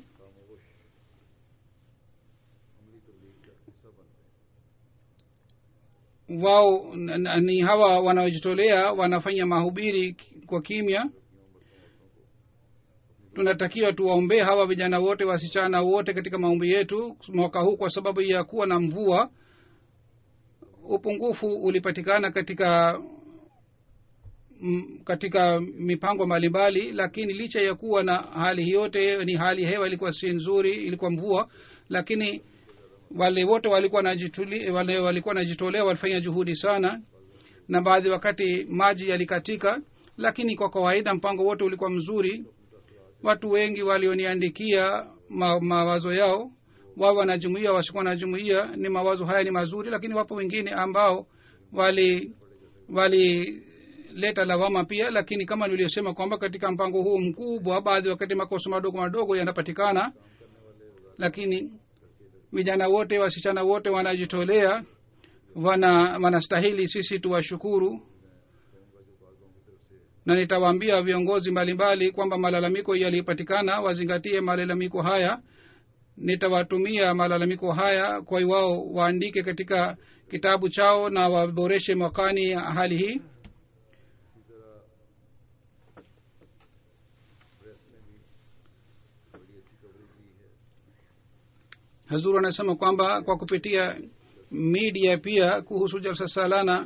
wao ni hawa wanaojitolea wanafanya mahubiri kwa kimya tunatakiwa tuwaombee hawa vijana wote wasichana wote katika maombi yetu mwaka huu kwa sababu ya kuwa na mvua upungufu ulipatikana katika m, katika mipango mbalimbali lakini licha ya kuwa na hali yote ni hali hewa ilikuwa si nzuri ilikuwa mvua lakini wale wote walikuwa najituli, wale walikuwa najitolea walifanya juhudi sana na baadhi wakati maji yalikatika lakini kwa kawaida mpango wote ulikuwa mzuri watu wengi walioniandikia ma, mawazo yao wao wanajumuia wasikuwa na jumuia ni mawazo haya ni mazuri lakini wapo wengine ambao wali walileta lawama pia lakini kama niliosema kwamba katika mpango huu mkubwa baadhi wakati makosa madogo madogo yanapatikana lakini vijana wote wasichana wote wanajitolea wana wanastahili sisi tuwashukuru na nitawaambia viongozi mbalimbali kwamba malalamiko yalipatikana wazingatie malalamiko haya nitawatumia malalamiko haya kwa wao waandike katika kitabu chao na waboreshe mwakani hali hii hazuru anasema kwamba kwa kupitia media pia kuhusu jalsa salana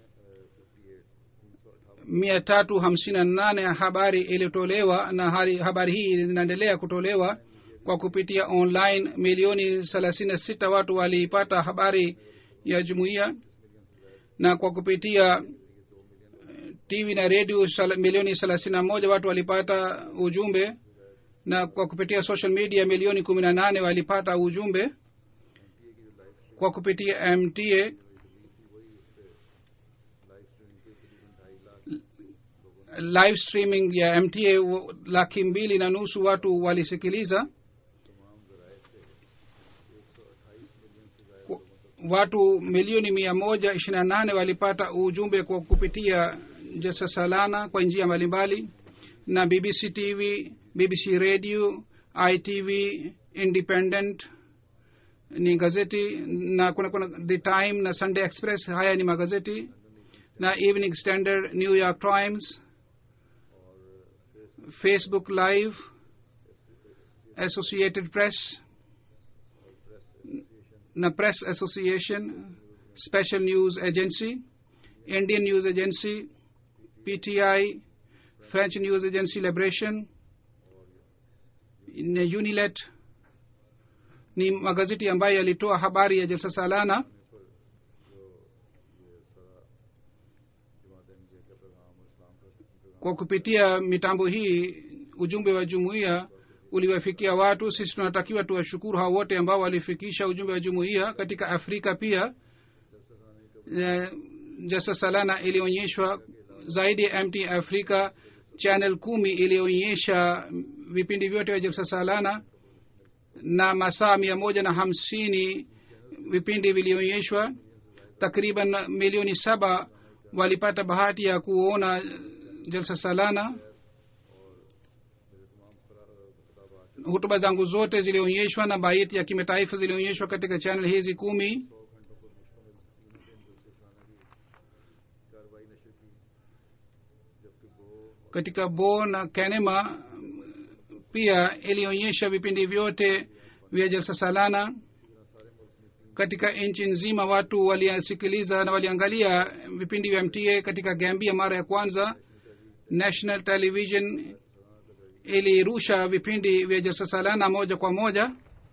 mia tatu hamsini na nane habari ilitolewa na hari, habari hii zinaendelea kutolewa kwa kupitia online milioni thelathini na sita watu waliipata habari ya jumuiya na kwa kupitia tv na redio milioni thelathini na moja watu walipata ujumbe na kwa kupitia social media milioni kumi na nane walipata ujumbe kwa kupitia mta live streaming ya mta laki mbili na nusu watu walisikiliza watu milioni mia moja ishiri na nane walipata ujumbe kwa kupitia jesa salana kwa njia mbalimbali na bbc tv bbc radio itv independent ni gazeti na kuna kuna the time na sunday express haya ni magazeti na evening standard new york times facebook live associated press na press association special news agency indian news agency pti french news agency liberation na unilet ni magazeti ambayo yalitoa habari ya jalsa salana kwa kupitia mitambo hii ujumbe wa jumuiya uliwafikia watu sisi tunatakiwa tuwashukuru hao wote ambao walifikisha ujumbe wa jumuiya katika afrika pia e, jasa salana ilionyeshwa zaidi ya mt afrika channel kumi ilionyesha vipindi vyote vya jalsa salana na masaa mia moja na hamsini vipindi vilionyeshwa takriban milioni saba walipata bahati ya kuona jalsa salana hutuba zangu zote zilionyeshwa na baiti ya kimataifa zilionyeshwa katika chanel hizi kumi katika bo na kanema pia ilionyesha vipindi vyote vya jalsa salana katika nchi nzima watu walisikiliza na waliangalia vipindi vya mta katika gambia mara ya kwanza national television ilirusha vipindi vya jalsa salana moja kwa moja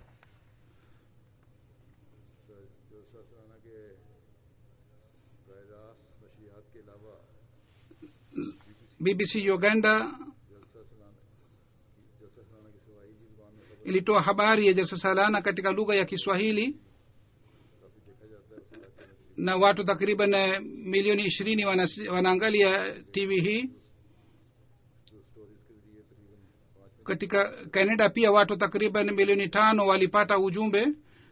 bbc uganda ilitoa habari ya jalsa salana katika lugha ya kiswahili na watu takriban milioni ishirini wanaangalia tv hii katika canada pia watu takriban milioni tano walipata ujumbe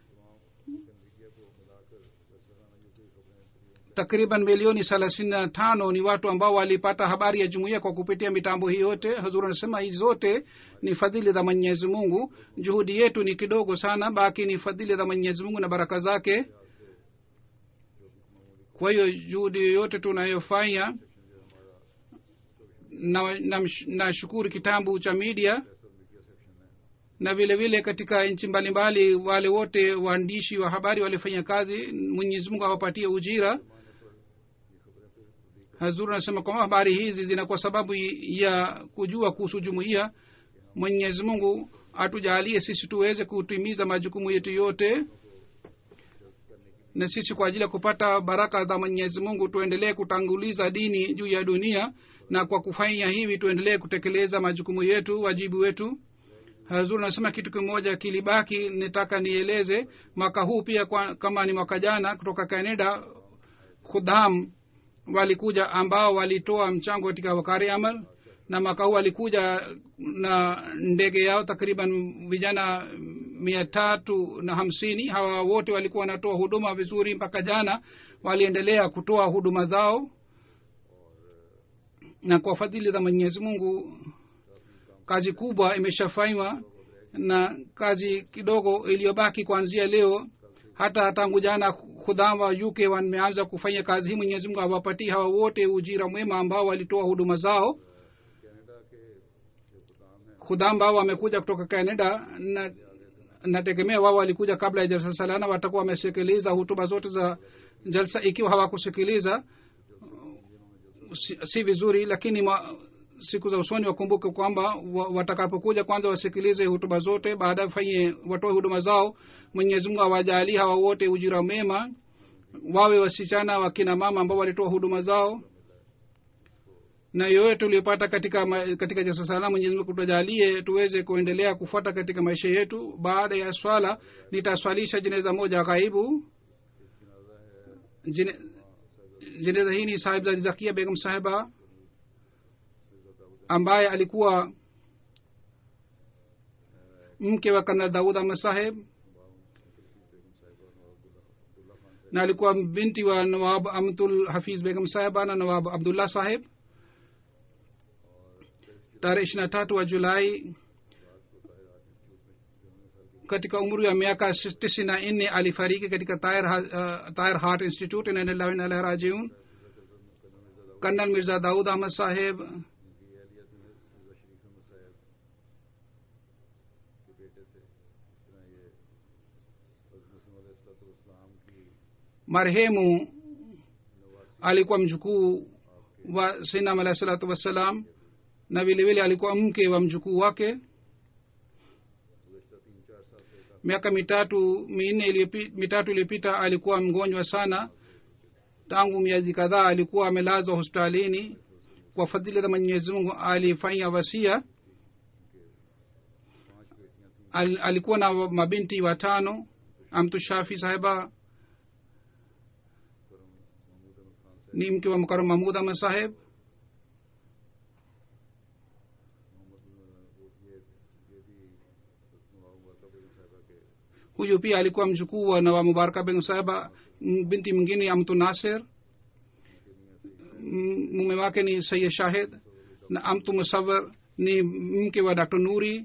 takriban milioni thelathini na tano ni watu ambao walipata habari ya jumuiya kwa kupitia mitambo hii yote hazur anasema hizi zote ni fadhili za mwenyezi mungu juhudi yetu ni kidogo sana baki ni fadhili za mwenyezi mungu na baraka zake kwa hiyo juhudi yoyote tunayofanya na, na, na shukuru kitabu cha media na vile vile katika nchi mbalimbali wale wote waandishi wa habari walifanya kazi mwenyezi mungu awapatie ujira hazuru anasema kwamba habari hizi zina kwa sababu ya kujua kuhusu jumuiya mwenyezi mungu atujalie sisi tuweze kutimiza majukumu yetu yote na sisi kwa ajili ya kupata baraka za mwenyezi mungu tuendelee kutanguliza dini juu ya dunia na kwa kufanya hivi tuendelee kutekeleza majukumu yetu wajibu wetu hazur nasema kitu kimoja kilibaki nitaka nieleze mwaka huu pia kwa, kama ni mwaka jana kutoka canada khudham walikuja ambao walitoa mchango katika wakari amal na mwaka huu walikuja na ndege yao takriban vijana mia tatu na hamsini hawa wote walikuwa wanatoa huduma vizuri mpaka jana waliendelea kutoa huduma zao na kwa fadhili za mwenyezi mungu kazi kubwa imeshafanywa na kazi kidogo iliyobaki kuanzia leo hata tangu jana khudham wa uk wameanza kufanya kazi hii mwenyezi mungu awapatii hawa wote ujira mwema ambao walitoa huduma zao khudham ambao wamekuja kutoka canada na nategemea wao walikuja kabla ya jalsa salana watakuwa wamesikiliza hutuba zote za jalsa ikiwa hawakusikiliza si, si vizuri lakini ma, siku za usoni wakumbuke kwamba wa, watakapokuja kwanza wasikilize hutuba zote baadaye wafanye watoe huduma zao mwenyezi mungu awajali hawa wote ujira mema wawe wasichana wakina mama ambao walitoa huduma zao na yoyote tuliyopata katika ma- katika jasasala mwenyezi mungu tujalie tuweze kuendelea kufuata katika maisha yetu baada ya swala nitaswalisha jeneza moja ghaibu Jene- jeneza hii ni sahib zakia begum sahiba ambaye alikuwa mke wa kanal daud ahmad saheb na alikuwa binti wa nawab amtul hafiz begum sahiba na nawab abdullah saheb tarehe ishiri na tatu wa julai katika umri wa miaka tisini na nne alifariki katika Tahir, uh, Tahir Heart Institute inna lillahi wa inna ilaihi rajiun colonel Mirza Daud Ahmed साहेब marehemu alikuwa mjukuu wa sinam alahi salatu wassalam na vile vile alikuwa mke wa mjukuu wake miaka mitatu minne iliyopi- mitatu iliyopita alikuwa mgonjwa sana tangu miezi kadhaa alikuwa amelazwa hospitalini kwa fadhili za mwenyezi mungu alifanya wasia Al, alikuwa na mabinti watano amtu shafi sahiba ni mke wa mkaram mahmud ahmad saheb huyu pia alikuwa mjukuu wa nawa mubaraka begum saheba M- binti mwingine amtu nasir M- mume wake ni sayid shahid na amtu musawar ni mke wa dr nuri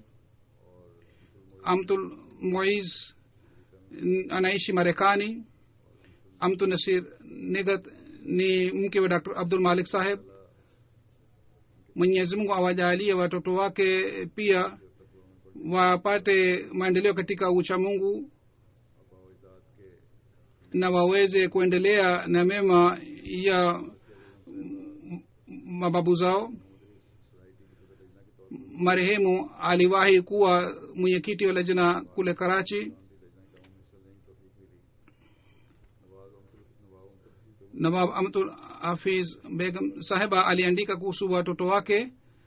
amtul muiz n- anaishi marekani amtu nasir nigat ni mke wa dr abdul malik saheb mwenyezi mungu awajalie watoto wake pia wapate maendeleo katika ucha mungu na waweze kuendelea na mema ya m- mababu zao marehemu aliwahi kuwa mwenyekiti wa lajna kule karachi nawab amtul hafiz begum sahiba aliandika kuhusu watoto wake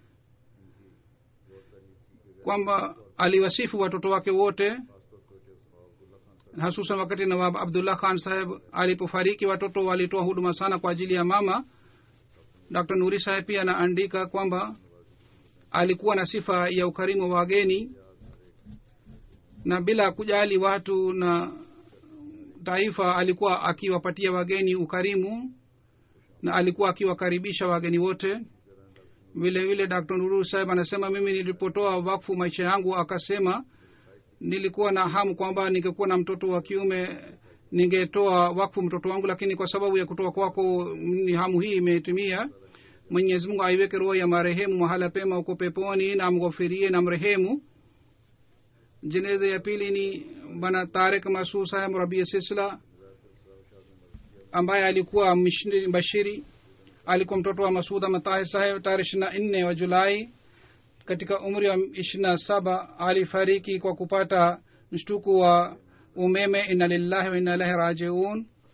kwamba aliwasifu watoto wake wote hasusan wakati nawab abdullah khan saheb alipofariki watoto walitoa huduma sana kwa ajili ya mama dr nuri saheb pia anaandika kwamba alikuwa na sifa ya ukarimu wa wageni na bila kujali watu na taifa alikuwa akiwapatia wageni ukarimu na alikuwa akiwakaribisha wageni wote vile vile dr nuru saheb anasema mimi nilipotoa wakfu maisha yangu akasema nilikuwa na hamu kwamba ningekuwa na mtoto wa kiume ningetoa wakfu mtoto wangu lakini kwa sababu ya kutoa kwako ni hamu hii imetimia mwenyezi mungu aiweke roho ya marehemu mahala pema huko peponi na amghofirie na mrehemu jeneza ya pili ni bana tarik masuu saheb rabia sisla ambaye alikuwa mishni- bashiri alikuwa mtoto wa masud amatahir saheb tarehe ishiri na nne wa julai katika umri wa ishiri na saba alifariki kwa kupata mshtuku wa umeme inna lillahi wa inna ilahi rajiun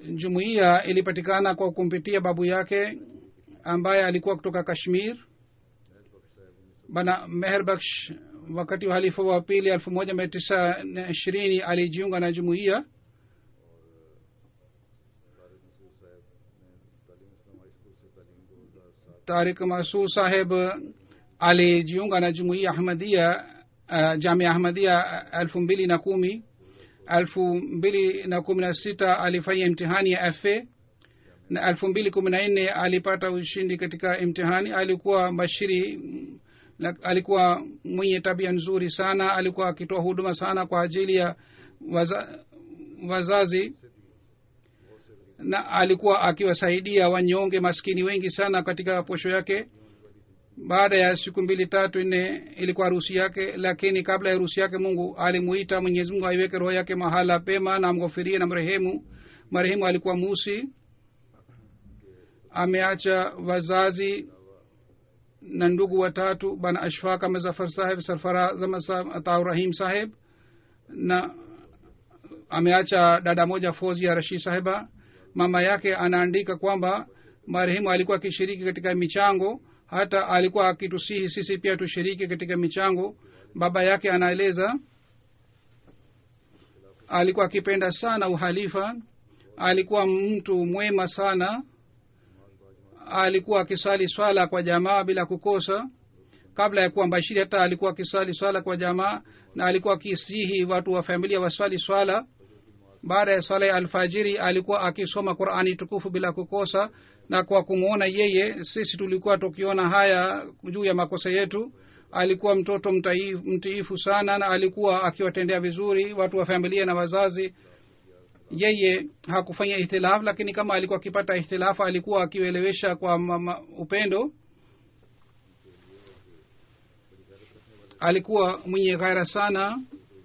jumuiya ilipatikana kwa kumpitia babu yake ambaye alikuwa kutoka kashmir bana meherbaksh wakati wa halifa wa pili elfu moja mia tisa na ishirini alijiunga na jumuiya Tariq Masood साहब high school से तालीम को हज़ार सात tarik masud saheb alijiunga na jumuiya ahmadia uh, jamia ahmadia elfu mbili na kumi elfu mbili na kumi na sita alifanya imtihani ya fa na elfu mbili kumi na nne alipata ushindi katika imtihani alikuwa bashiri mm, la- alikuwa mwenye tabia nzuri sana alikuwa akitoa huduma sana kwa ajili ya waza, wazazi na alikuwa akiwasaidia wanyonge maskini wengi sana katika posho yake baada ya siku mbili tatu nne ilikuwa harusi yake lakini kabla ya harusi yake mungu alimuita mwenyezi mungu aiweke roho yake mahala pema na amghofirie na mrehemu marehemu alikuwa musi ameacha wazazi na ndugu watatu bana ashfaka mazafar saheb sarfarazamaataurahim saheb na ameacha dada moja fozi ya rashid saheba mama yake anaandika kwamba marehemu alikuwa akishiriki katika michango hata alikuwa akitusihi sisi pia tushiriki katika michango baba yake anaeleza alikuwa akipenda sana uhalifa alikuwa mtu mwema sana alikuwa akiswali swala kwa jamaa bila kukosa kabla ya kuwa mbashiri hata alikuwa akiswali swala kwa jamaa na alikuwa akisihi watu wa familia waswali swala baada ya swala ya alfajiri alikuwa akisoma qurani tukufu bila kukosa na kwa kumwona yeye sisi tulikuwa tukiona haya juu ya makosa yetu alikuwa mtoto mtaifu- mtiifu sana na alikuwa akiwatendea vizuri watu wa familia na wazazi yeye hakufanya ihtilafu lakini kama alikuwa akipata ihtilafu alikuwa akielewesha kwa mama, upendo alikuwa mwenye ghaira sana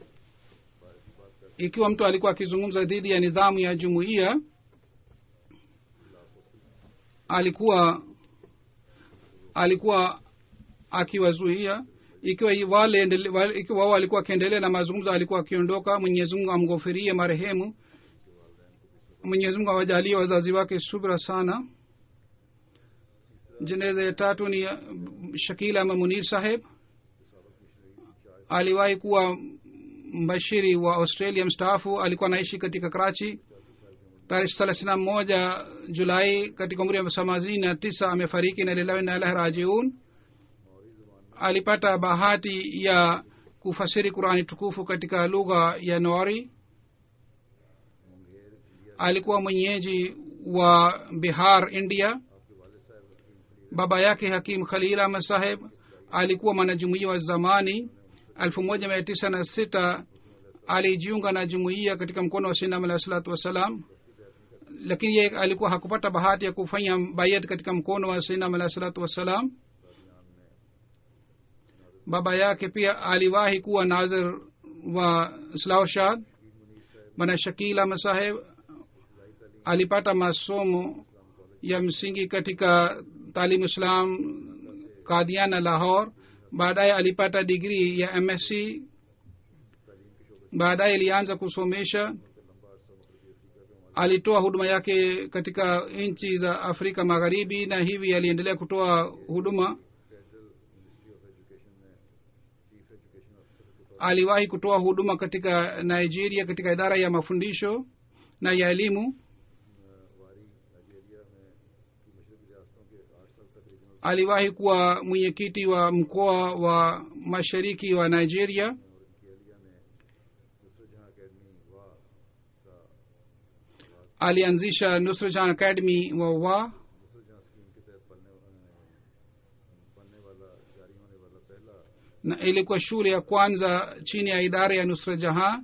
ikiwa mtu alikuwa akizungumza dhidi ya nidhamu ya jumuiya alikuwa alikuwa akiwazuia ikiwa wale endele- wale- ikiwa wao walikuwa akiendelea na mazungumzo alikuwa akiondoka mwenyezi mungu amghofirie marehemu mwenyezi mungu awajalie wazazi wake subra sana jeneza ya tatu ni uh, shakil ama munir saheb aliwahi kuwa mbashiri wa australia mstaafu alikuwa anaishi katika karachi tarehe thelathini na moja julai katika umri wa themanini na tisa amefariki na lilahi na ilahi rajiun alipata bahati ya kufasiri qurani tukufu katika lugha ya nori alikuwa mwenyeji wa bihar india baba yake hakim khalil ahmad saheb alikuwa mwanajumuia wa zamani elfu moja mia tisa na sita alijiunga na jumuiya katika mkono wa sinam alahi salatu wassalam lakini yeye alikuwa hakupata bahati ya kufanya bayat katika mkono wa sinam alahi salatu wassalam baba yake pia aliwahi kuwa nazir wa slaushad bana shakil ahmad saheb alipata masomo ya msingi katika taalimu islam kadiana lahor baadaye alipata digrii ya msc baadaye alianza kusomesha alitoa huduma yake katika nchi za afrika magharibi na hivi aliendelea kutoa huduma aliwahi kutoa huduma katika nigeria katika idara ya mafundisho na ya elimu aliwahi kuwa mwenyekiti wa mkoa wa mashariki wa nigeria alianzisha nusrajan academy wa wa na ilikuwa shule ya kwanza chini ya idara ya nusra jaha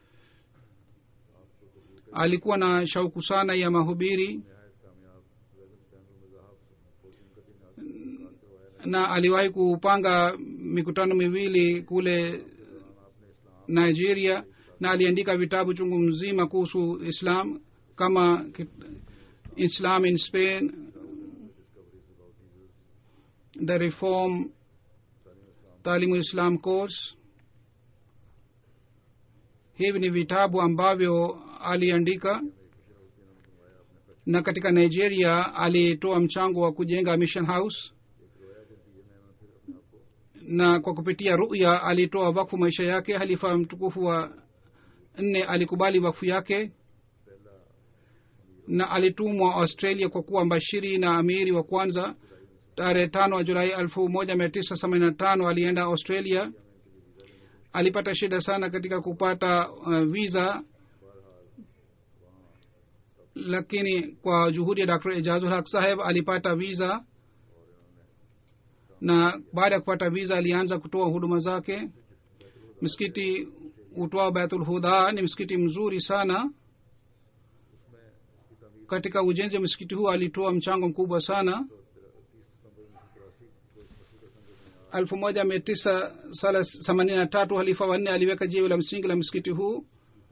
alikuwa na shauku sana ya mahubiri na aliwahi kupanga mikutano miwili kule nigeria na aliandika vitabu chungu mzima kuhusu islam kama islam in spain the reform taalimu islam course hivi ni vitabu ambavyo aliandika na katika nigeria alitoa mchango wa kujenga mission house na kwa kupitia ruya alitoa wakfu maisha yake halifa mtukufu wa nne alikubali wakfu yake na alitumwa australia kwa kuwa mbashiri na amiri wa kwanza tarehe tano wa julai elfu moja mia tisa themanini na tano alienda australia alipata shida sana katika kupata uh, visa lakini kwa juhudi ya dr ijazul haq saheb alipata visa na baada ya kupata visa alianza kutoa huduma zake msikiti utwao baitul huda ni msikiti mzuri sana katika ujenzi wa msikiti huu alitoa mchango mkubwa sana elfu moja mia tisa sala themanini na tatu halifa wanne aliweka jiwe la msingi la msikiti huu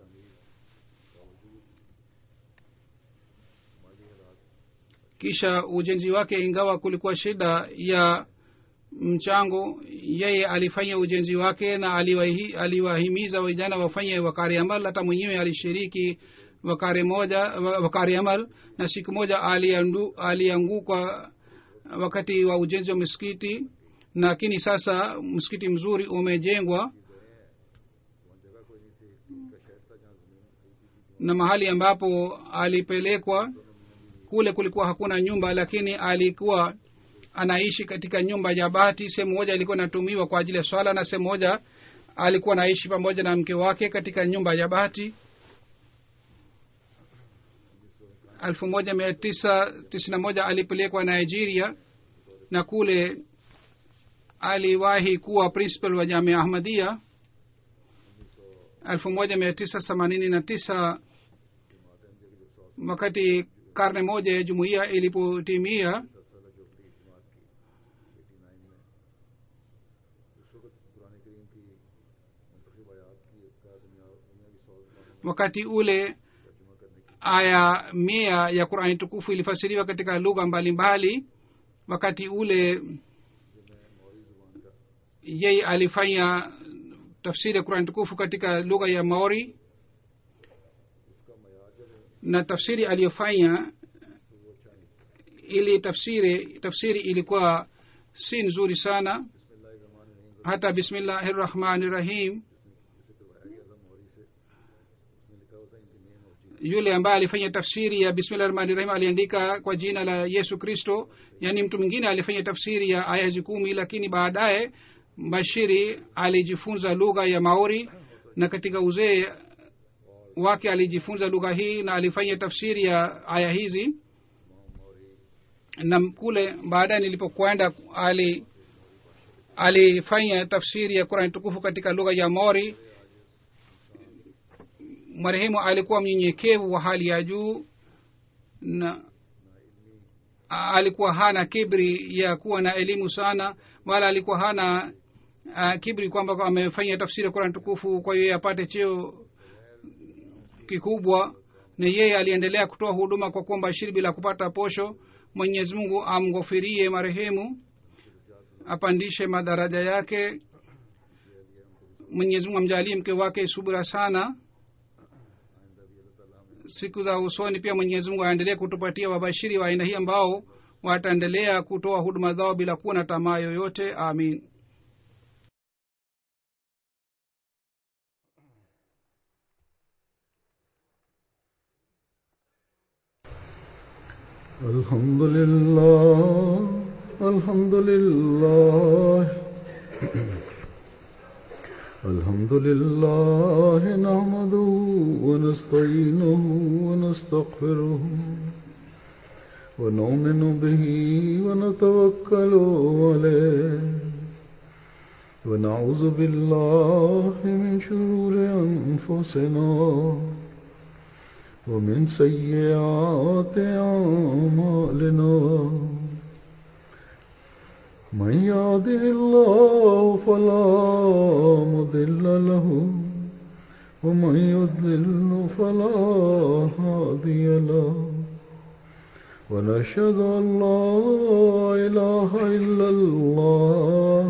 kisha ujenzi wake ingawa kulikuwa shida ya mchango yeye alifanya ujenzi wake na aliwahi, aliwahimiza vijana wafanye wakari amal hata mwenyewe alishiriki wakari moja wakari amal na siku moja aliandu, alianguka wakati wa ujenzi wa msikiti lakini sasa msikiti mzuri umejengwa na mahali ambapo alipelekwa kule kulikuwa hakuna nyumba lakini alikuwa anaishi katika nyumba ya bati sehemu moja ilikuwa inatumiwa kwa ajili ya swala na sehemu moja alikuwa anaishi pamoja na mke wake katika nyumba ya bati elfu moja mia tisa tisini na moja alipelekwa nigeria na kule aliwahi kuwa principal wa jamia ahmadia elfu moja mia tisa themanini na tisa wakati karne moja ya jumuiya ilipotimia wakati ule aya mia ya qurani tukufu ilifasiriwa katika lugha mbalimbali wakati ule yeye alifanya tafsiri ya qurani tukufu katika lugha ya maori na tafsiri aliyofanya ili tafsiri tafsiri ilikuwa si nzuri sana hata bismillahi rahmani rahim yule ambaye alifanya tafsiri ya bismillah rahmani rahim aliandika kwa jina la yesu kristo yaani mtu mwingine alifanya tafsiri ya aya hizi kumi lakini baadaye bashiri alijifunza lugha ya maori na katika uzee wake alijifunza lugha hii na alifanya tafsiri ya aya hizi na kule baadaye nilipokwenda ali alifanya tafsiri ya qurani tukufu katika lugha ya mori marehemu alikuwa mnyenyekevu wa hali ya juu na alikuwa hana kibri ya kuwa na elimu sana wala alikuwa hana uh, kibri kwamba amefanya tafsiri ya qurani tukufu kwa hiyo apate cheo kikubwa na yeye aliendelea kutoa huduma kwa kuwa mbashiri bila kupata posho mwenyezi mungu amghofirie marehemu apandishe madaraja yake mwenyezi mungu amjalie mke wake subira sana siku za usoni pia mwenyezi mungu aendelee kutupatia wabashiri wa aina hii ambao wataendelea kutoa huduma zao bila kuwa na tamaa yoyote amin الحمد لله الحمد لله الحمد لله نحمده ونستعينه ونستغفره ونؤمن به ونتوكل عليه ونعوذ بالله من شرور أنفسنا ومن سيئات أعمالنا من يهده الله فلا مضل له ومن يضلل فلا هادي له ونشهد أن لا إله إلا الله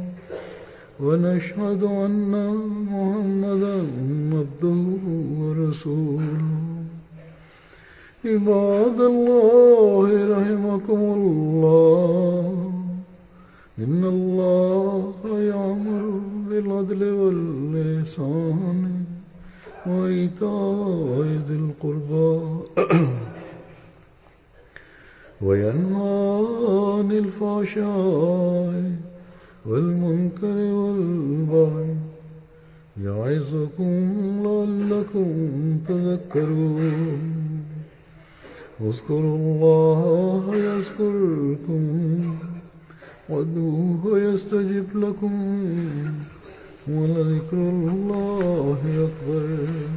ونشهد أن محمدا عبده ورسوله عباد الله رحمكم الله إن الله يأمر بالعدل واللسان وإيتاء ذي القربى وينهى عن الفحشاء والمنكر والبغي يعظكم لعلكم تذكرون اذكروا الله يذكركم وادعوه يستجب لكم ولذكر الله أكبر